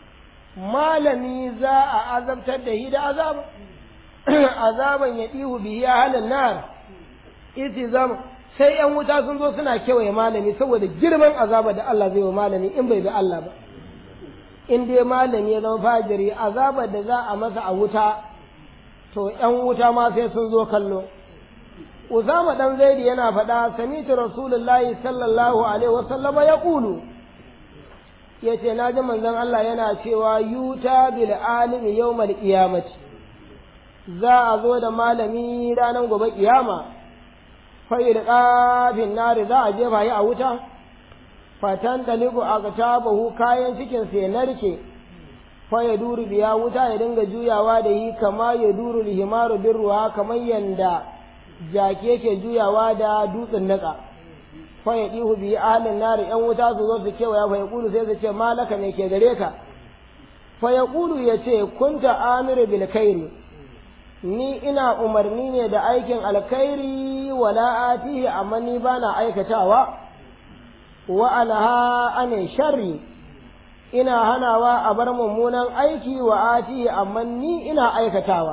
malami za a azabtar da shi da azaba azaban ya dihu bihi halin nar iti zama sai yan wuta sun zo suna kewaye malami saboda girman azaba da Allah zai wa malami in bai bi Allah ba in dai malami ya zama fajiri azabar da za a masa a wuta to ‘yan wuta ma sai sun zo kallo. Usama ɗan zaidi yana faɗa, samitu Rasulullahi sallallahu Alaihi wasallama ya ƙulu, ya ce, Na ji manzon Allah yana cewa yuta bil alimi yau mal ƙiyamati, za a zo da malami ranar gobe ƙiyama, fa'il ƙafin nari za a jefa yi a wuta, fatan talibu a bahu kayan cikinsa ya narke. fa ya duru biya wuta ya dinga juyawa da yi kama ya duru lihimaru bin ruwa kamar yanda jaki yake juyawa da dutsen naka fa ya dihu biyi ahalin nari yan wuta su zo su kewaya fa ya kulu sai su ce malaka me ke gare ka fa ya kulu ya ce kunta amiru bil kairi ni ina umarni ne da aikin alkhairi wala atihi amma ni bana aikatawa wa anha ane sharri ina hanawa a bar mummunan aiki wa ati amma ni ina aikatawa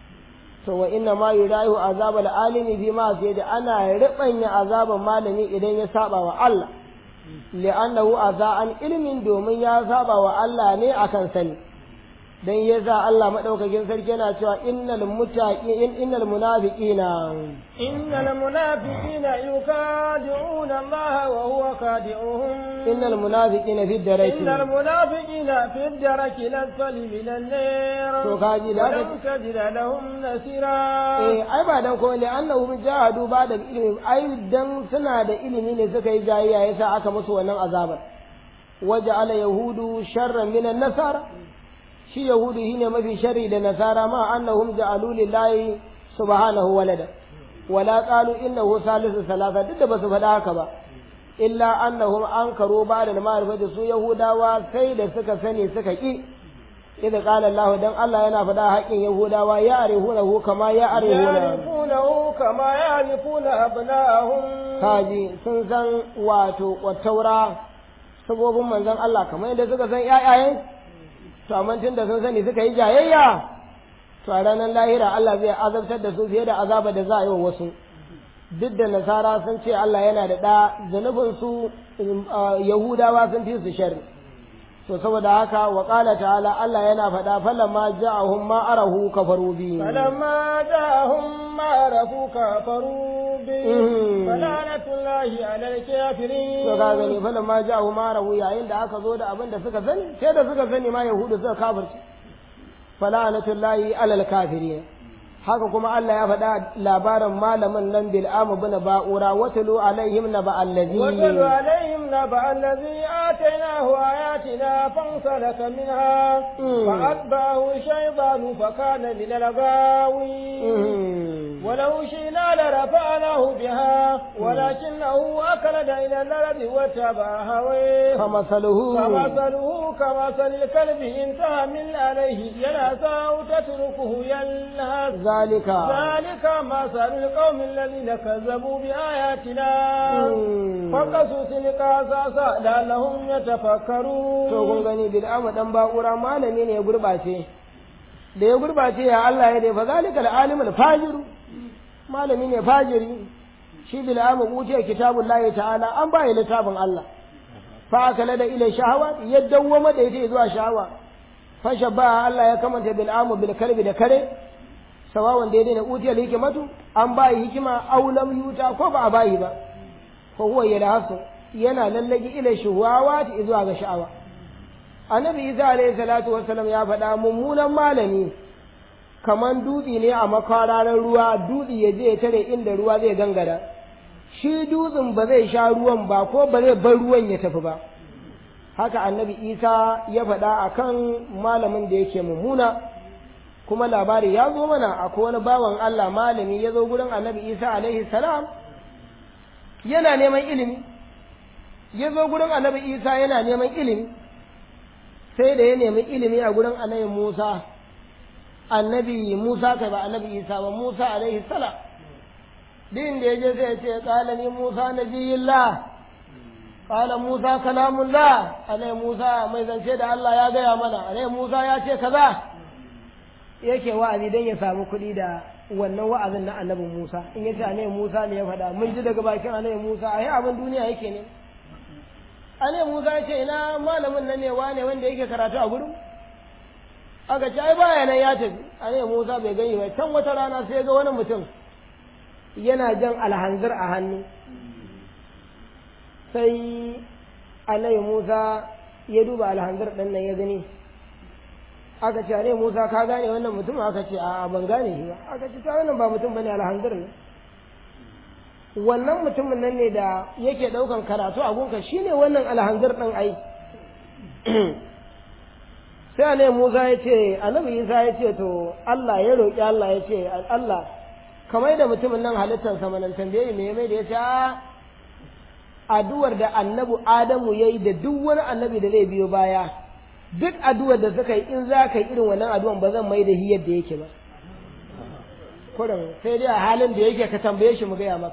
to wa inna ma yurayu azabal alimi fi ma sai da ana ribanya azaban malami idan ya saba wa Allah li'annahu azaan ilmin domin ya saba wa Allah ne akan sani dan yasa Allah madaukakin sarki yana cewa innal muttaqin innal munafiqina innal munafiqina yukadi'una Allah wa huwa kadi'uhum innal munafiqina fi daraki innal munafiqina fi daraki lasfali minan nar to kaji da lam tajid lahum nasira eh ai ba dan ko ne annahum jahadu ba da ilimi ai dan suna da ilimi ne suka yi jayayya yasa aka musu wannan azabar waja'ala yahudu sharran minan nasara shi yahudu shine mafi shari da nasara ma annahum ja'alu lillahi subhanahu walada wala qalu innahu salisu salasa duk da basu faɗa haka ba illa annahum ankaru ba'da al-ma'rifati su yahudawa sai da suka sani suka ki idan qala Allah dan Allah yana faɗa haƙin yahudawa ya arihunahu kama ya arihuna ya'rifunahu kama ya'rifuna abna'ahum kaji sun san wato kwattaura sabobin manzon Allah kamar yadda suka san ƴaƴayen to amma tun da sun sani suka yi jayayya to a ranar lahira Allah zai azabtar da su fiye da azaba da za a yi wa wasu duk da nasara sun ce Allah yana da ɗa zunubin su yahudawa sun fi su sharri to saboda haka wa qala ta'ala Allah yana faɗa falamma ja'ahum ma arahu kafaru bi falamma ja'ahum ma arafu kafaru الدين فلعنة الله على الكافرين to ka gani fa ma ja'u ma rawu yayin da aka zo da abin da suka sani sai da suka sani ma yahudu suka kafirci falanatullahi alal kafirin haka kuma Allah ya faɗa labarin malamin nan bil amu bin ba'ura watulu alaihim naba allazi واتل عليهم نبأ الذي آتيناه آياتنا فانسلك منها فأتبعه الشيطان فكان من الغاوين ولو شئنا لرفعناه بها ولكنه أكلد إلى الأرض واتبع هويه فمثله فمثله كمثل الكلب إن تهمل عليه يلهث أو تتركه يلهث ذلك ذلك مثل القوم الذين كذبوا بآياتنا فقصص القصص لعلهم to kun يتفكرون gani bil amu dan ba'ura malami ne ya gurbace da ya gurbace ya Allah ya dai fa zalika al-alimul fajiru malami ne fajiri shi bil amu utiya kitabullahi ta'ala an ba littafin Allah fa akala da ila shahawa ya dawwama da ita zuwa shahawa fa shabba Allah ya kamanta bil amu bil kalbi da kare sawawan daidai na utiya hikimatu an ba hikima aw lam yuta ko ba a bayi ba fa huwa yalhasu yana lallagi ila shuhawa zuwa ga sha'awa annabi isa alayhi salatu wassalam ya faɗa mummunan malami kaman dutse ne a makwararan ruwa dutse ya je ya tare inda ruwa zai gangara shi dutsen ba zai sha ruwan ba ko ba zai bar ruwan ya tafi ba haka annabi isa ya faɗa akan malamin da yake mummuna kuma labari ya zo mana akwai wani bawan Allah malami ya zo gurin annabi isa alaihi salam yana neman ilimi ya zo gurin annabi isa yana neman ilimi sai da ya nemi ilimi a gurin annabi musa annabi musa kai ba annabi isa ba musa alaihi salam din da ya je sai ya ce kala ni musa nabiyillah kala musa kalamullah annabi musa mai zance da allah ya gaya mana annabi musa ya ce kaza yake wa'azi don ya samu kuɗi da wannan wa'azin na annabi musa in ya ce annabi musa ne ya faɗa mun ji daga bakin annabi musa a yi abin duniya yake ne annabi musa ya ce ina malamin nan ne wane wanda yake karatu a gurin aka ce ai baya nan ya tafi annabi musa bai gani ba can wata rana sai ga wani mutum yana jan alhanzir a hannu sai annabi musa ya duba alhanzir ɗin nan ya gani aka ce ne Musa ka gane wannan mutum aka ce a ban gane shi ba aka ce ta wannan ba mutum bane alhanzir ne wannan mutumin nan ne da yake daukan karatu a gunka shine wannan alhanzir din ai sai ne Musa ya ce annabi Isa ya ce to Allah ya roki Allah ya ce Allah kamar da mutumin nan halittar sa manan tambaye me mai da ya ce a addu'ar da annabi Adamu yayi da duk wani annabi da zai biyo baya duk addu'ar da suka yi in za ka yi irin wannan addu'an ba zan mai da shi yadda yake ba kurin sai dai a halin da yake ka tambaye shi mu gaya maka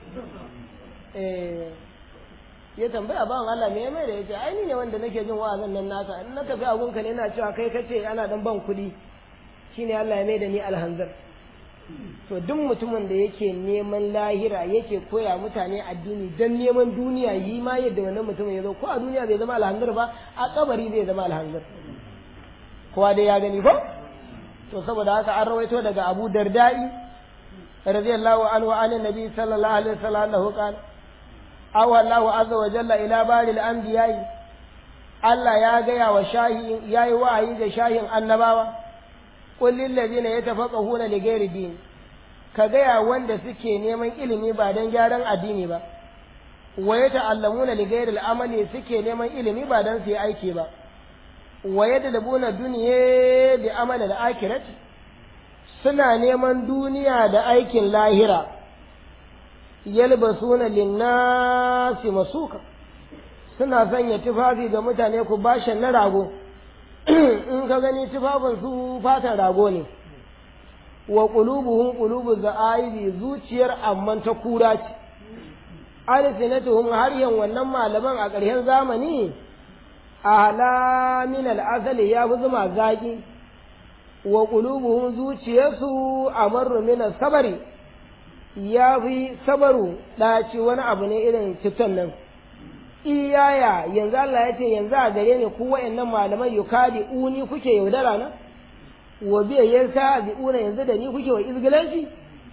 eh ya tambaya bawan Allah me mai da yace ai ni ne wanda nake jin wa'azin nan naka in na tafi agunka ne ina cewa kai kace ana dan ban kuɗi shine Allah ya mai da ni alhanzar to duk mutumin da yake neman lahira yake koya mutane addini dan neman duniya yi ma yadda wannan mutumin ya zo ko a duniya bai zama alhanzar ba a kabari zai zama alhanzar kowa dai ya gani ko to saboda haka an rawaito daga Abu Dardai radiyallahu anhu an nabi sallallahu alaihi wasallam annahu qala aw Allahu azza wa jalla ila baril anbiya'i Allah ya gaya wa shahi yayi wa'ayi ga shahin annabawa qul lil ladina yatafaqahuna li ghairi din ka gaya wanda suke neman ilimi ba dan gyaran addini ba wa yata'allamuna li ghairi al-amali suke neman ilimi ba dan su yi aiki ba wa yadlabuna dunya bi amali al-akhirati suna neman duniya da aikin lahira yalbasuna linnasi masuka suna sanya tufafi ga mutane ku bashin na rago in ka gani tufafin su fatan rago ne wa qulubuhum qulubu za'aibi zuciyar amman ta kura ce alsinatuhum har yan wannan malaman a ƙarshen zamani ala min al'azali ya fi zuma zaki wa qulubuhum zuciyarsu amarru min sabari ya fi sabaru ɗaci wani abu ne irin citon nan iyaya yanzu Allah ya ce yanzu a gare ni ku wa'annan malaman yukadi uni kuke yaudara na wa biya yansa bi una yanzu da ni kuke wa izgilanci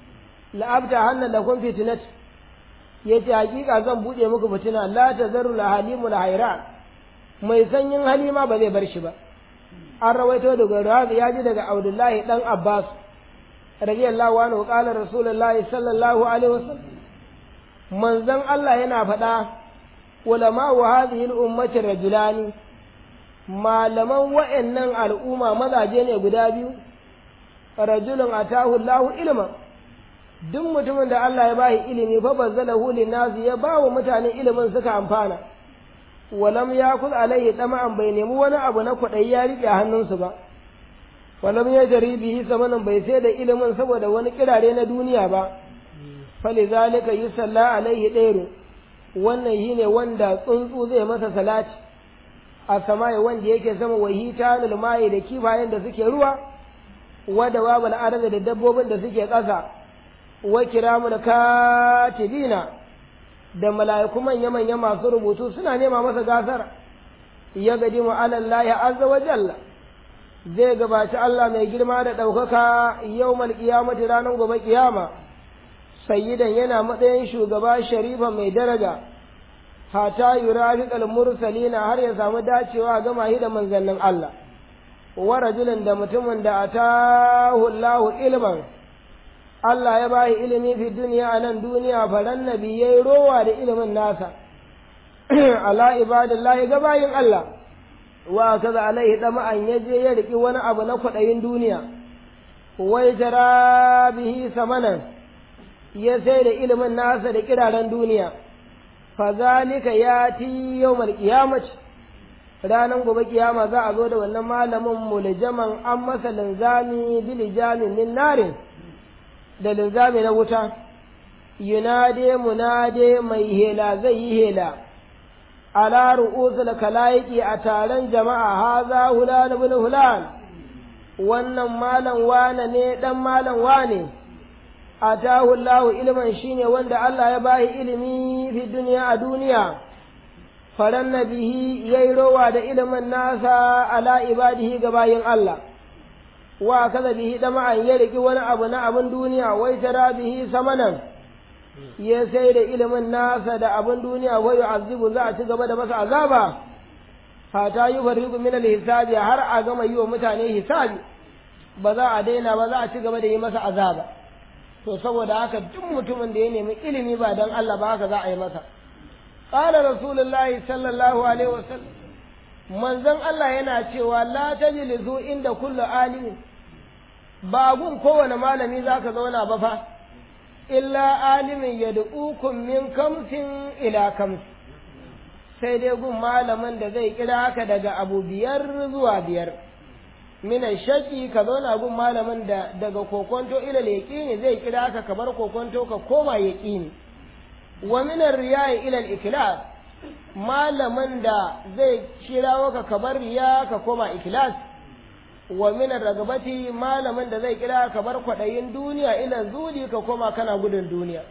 la'abta hannan da kun fitinat ya ce hakika zan buɗe muku fitina la ta zaru la halimu la haira mai sanyin halima ba zai bar shi ba an rawaito daga razi ya ji daga abdullahi dan abbas radiyallahu anhu qala rasulullahi sallallahu alaihi wasallam manzon Allah yana faɗa ulama wa hadhihi al-ummati rajulani malaman wa'annan al'umma mazaje ne guda biyu rajulun atahu Allahu ilman duk mutumin da Allah ya bashi ilimi fa bazzalahu linnas ya ba wa mutane ilimin suka amfana walam yakul alaihi tama'an bai nemi wani abu na kwaɗayi ya riƙe hannunsu ba walam ya jari bihi samanin bai sai da ilimin saboda wani kirare na duniya ba falizalika yusalla alaihi ɗairu wannan shine wanda tsuntsu zai masa salati a samaye wanda yake sama wahita lulmaye da kifayen da suke ruwa wada babal arda da dabbobin da suke ƙasa wa kiramul katibina da mala'iku manya-manya masu rubutu suna nema masa gasar ya gadi mu alallahi azza wa jalla zai gabaci Allah mai girma da ɗaukaka yau malƙiyamati ranar gobe ƙiyama sayyidan yana matsayin shugaba sharifa mai daraja hata yurafiqal mursalina har ya samu dacewa ga mahi da manzannin Allah wa rajulin da mutumin da atahu Allahu ilman Allah ya bayi ilimi fi duniya a nan duniya faran nabi yayi rowa da ilimin nasa ala ibadillahi ga bayin Allah wa kaza alaihi dama'an ya je ya riki wani abu na kwaɗayin duniya wai jara bihi samanan ya sai da ilimin nasa da kiraren duniya fa zalika yati yawmal qiyamah ranan gobe kiyama za a zo da wannan malamin muljaman an masa linzami bilijamin min narin da linzami na wuta yunade munade mai hela zai yi hela ala ru'usul kalaiki a taron jama'a haza hulan ibn hulan wannan malam wane ne dan malam wane atahu Allah ilman shine wanda Allah ya bashi ilimi fi duniya a duniya faran nabihi yayi rowa da ilimin nasa ala ibadihi ga bayin Allah wa kaza bihi dama'an ya riki wani abu na abin duniya wai tara bihi samanan ya sai da ilimin nasa da abin duniya wa yu'azzibu za a ci gaba da masa azaba hata yi fariqu min al-hisabi har a gama yi wa mutane hisabi ba za a daina ba za a ci gaba da yi masa azaba to saboda haka duk mutumin da ya nemi ilimi ba dan Allah ba haka za a yi masa qala rasulullahi sallallahu alaihi wasallam manzon Allah yana cewa la tajlisu inda kullu alimin ba gun kowane malami zaka zauna ba fa illa alimin yad'ukum min kamsin ila kamsin sai dai gun malamin da zai kira ka daga abu biyar zuwa biyar minan shaki ka zauna gun malamin da daga kokonto ila yaqini zai kira ka kamar kokonto ka koma yaqini wa minan riya'i ila ikhlas malamin da zai kirawo ka kamar riya ka koma ikhlas wa minan ragabati malamin da zai kira ka bar kwadayin duniya ila zudi ka koma kana gudun duniya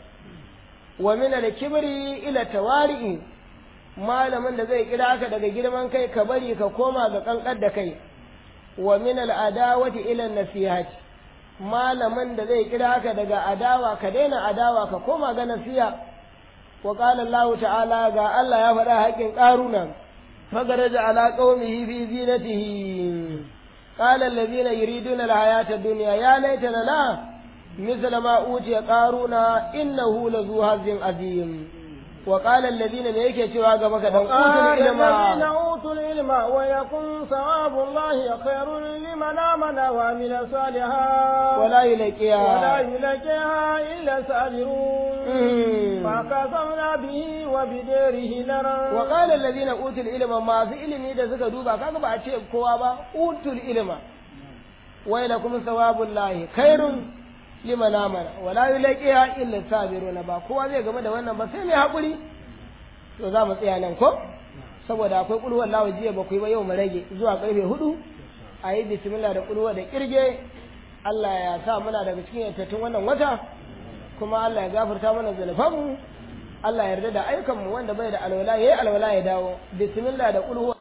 wa minan kibri ila tawari'i malamin da zai kira ka daga girman kai ka bari ka koma ga kankar da kai wa min al'adawati ila nasihati malamin da zai kira ka daga adawa ka daina adawa ka koma ga nasiha wa qala Allah ta'ala ga Allah ya faɗa haƙin ƙaruna fagaraja ala qaumihi fi zinatihi qala alladhina yuriduna al-hayata ad-dunya ya laitana la مثل ما أوتي قارون إنه لذو هز عظيم وقال الذين ليك سوى قبك وقال الذين أوتوا العلم ويكون ثواب الله خير لمن آمن وعمل صالحا ولا يلقيها ولا يلقيها إلا الصابرون فكسرنا به وبداره لرا وقال الذين أوتوا العلم ما في علم إذا سكا دوبا كاكا با أشيء كوابا أوتوا العلم ويلكم ثواب الله خير liman amana wala yulaqiha illa sabiruna ba kowa zai game da wannan ba sai mai hakuri to za mu tsaya nan ko saboda akwai kulwar lawa jiya ba ku yi ba yau mu rage zuwa karfe hudu a yi bismillah da kulwa da kirge Allah ya sa muna daga cikin yantattun wannan wata kuma Allah ya gafarta mana zunufanmu Allah ya yarda da ayyukanmu wanda bai da alwala yayi alwala ya dawo bismillah da kulwa